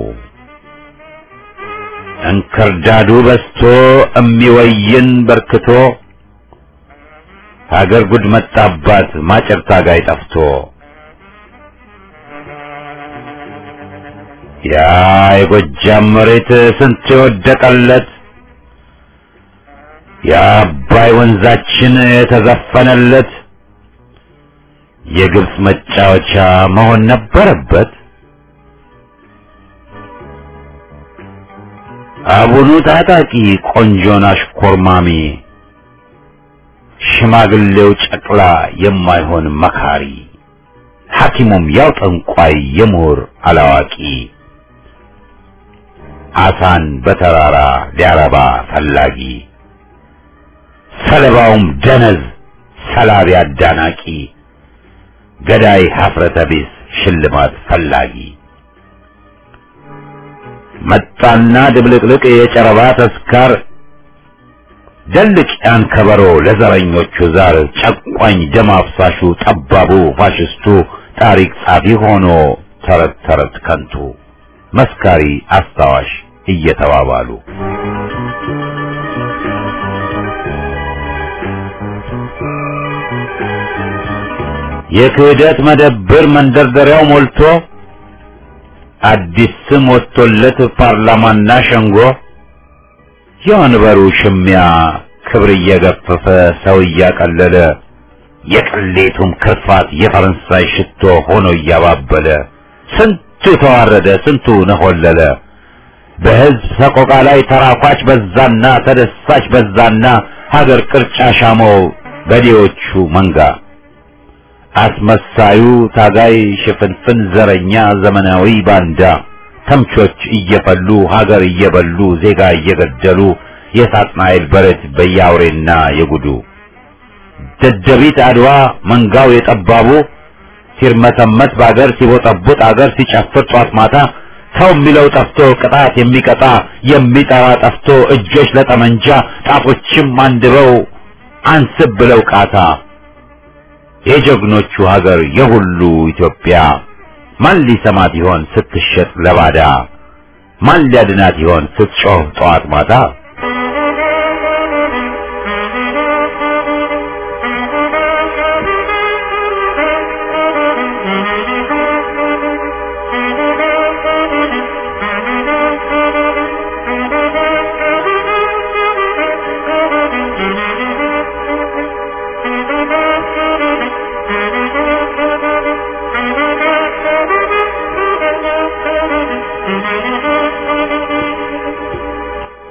እንክርዳዱ በስቶ እሚወይን በርክቶ ሀገር ጉድ መጣባት ማጨር ታጋይ ጠፍቶ ያ የጎጃም መሬት ስንት የወደቀለት የአባይ ወንዛችን የተዘፈነለት የግብፅ መጫወቻ መሆን ነበረበት። አቡኑ ታጣቂ ቆንጆን አሽኮርማሚ ሽማግሌው ጨቅላ የማይሆን መካሪ ሐኪሙም ያው ጠንቋይ የምሁር አላዋቂ አሳን በተራራ ሊያረባ ፈላጊ ሰለባውም ደነዝ ሰላቢ አዳናቂ ገዳይ ሀፍረተ ቢስ ሽልማት ፈላጊ መጣና ድብልቅልቅ የጨረባ ተስካር ደልቅ ያን ከበሮ ለዘረኞቹ ዛር ጨቋኝ ደም አፍሳሹ ጠባቡ ፋሽስቱ ታሪክ ጻፊ ሆኖ ተረት ተረት ከንቱ መስካሪ አስታዋሽ እየተባባሉ የክህደት መደብር መንደርደሪያው ሞልቶ አዲስ ስም ወጥቶለት ፓርላማና ሸንጎ የወንበሩ ሽሚያ ክብር እየገፈፈ ሰው እያቀለለ የቅሌቱም ክርፋት የፈረንሳይ ሽቶ ሆኖ እያባበለ ስንቱ ተዋረደ፣ ስንቱ ነሆለለ። በሕዝብ ሰቆቃ ላይ ተራኳች በዛና ተደሳች በዛና ሀገር ቅርጫ ሻመው በዴዎቹ መንጋ አስመሳዩ ታጋይ ሽፍንፍን ዘረኛ ዘመናዊ ባንዳ ተምቾች እየፈሉ ሀገር እየበሉ ዜጋ እየገደሉ የሳጥናኤል በረት በያውሬና የጉዱ ደደቢት አድዋ መንጋው የጠባቡ ሲርመተመት በአገር ሲቦጠቡጥ አገር ሲጨፍር ጧት ማታ ሰው የሚለው ጠፍቶ ቅጣት የሚቀጣ የሚጠራ ጠፍቶ እጆች ለጠመንጃ ጣቶችም አንድበው አንስብ ብለው ቃታ የጀግኖቹ ሀገር የሁሉ ኢትዮጵያ ማን ሊሰማት ይሆን ስትሸጥ ለባዳ? ማን ሊያድናት ይሆን ስትጮህ ጠዋት ማታ?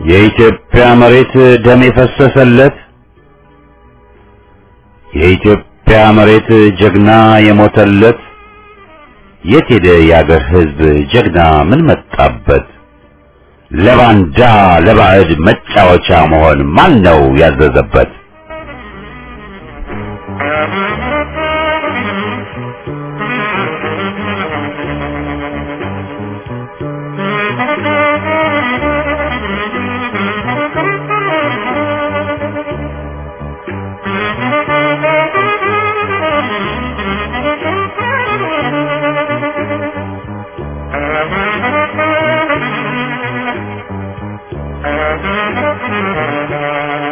የኢትዮጵያ መሬት ደም የፈሰሰለት የኢትዮጵያ መሬት ጀግና የሞተለት የት ሄደ የአገር ሕዝብ ጀግና ምን መጣበት? ለባንዳ ለባዕድ መጫወቻ መሆን ማን ነው ያዘዘበት? Thank you.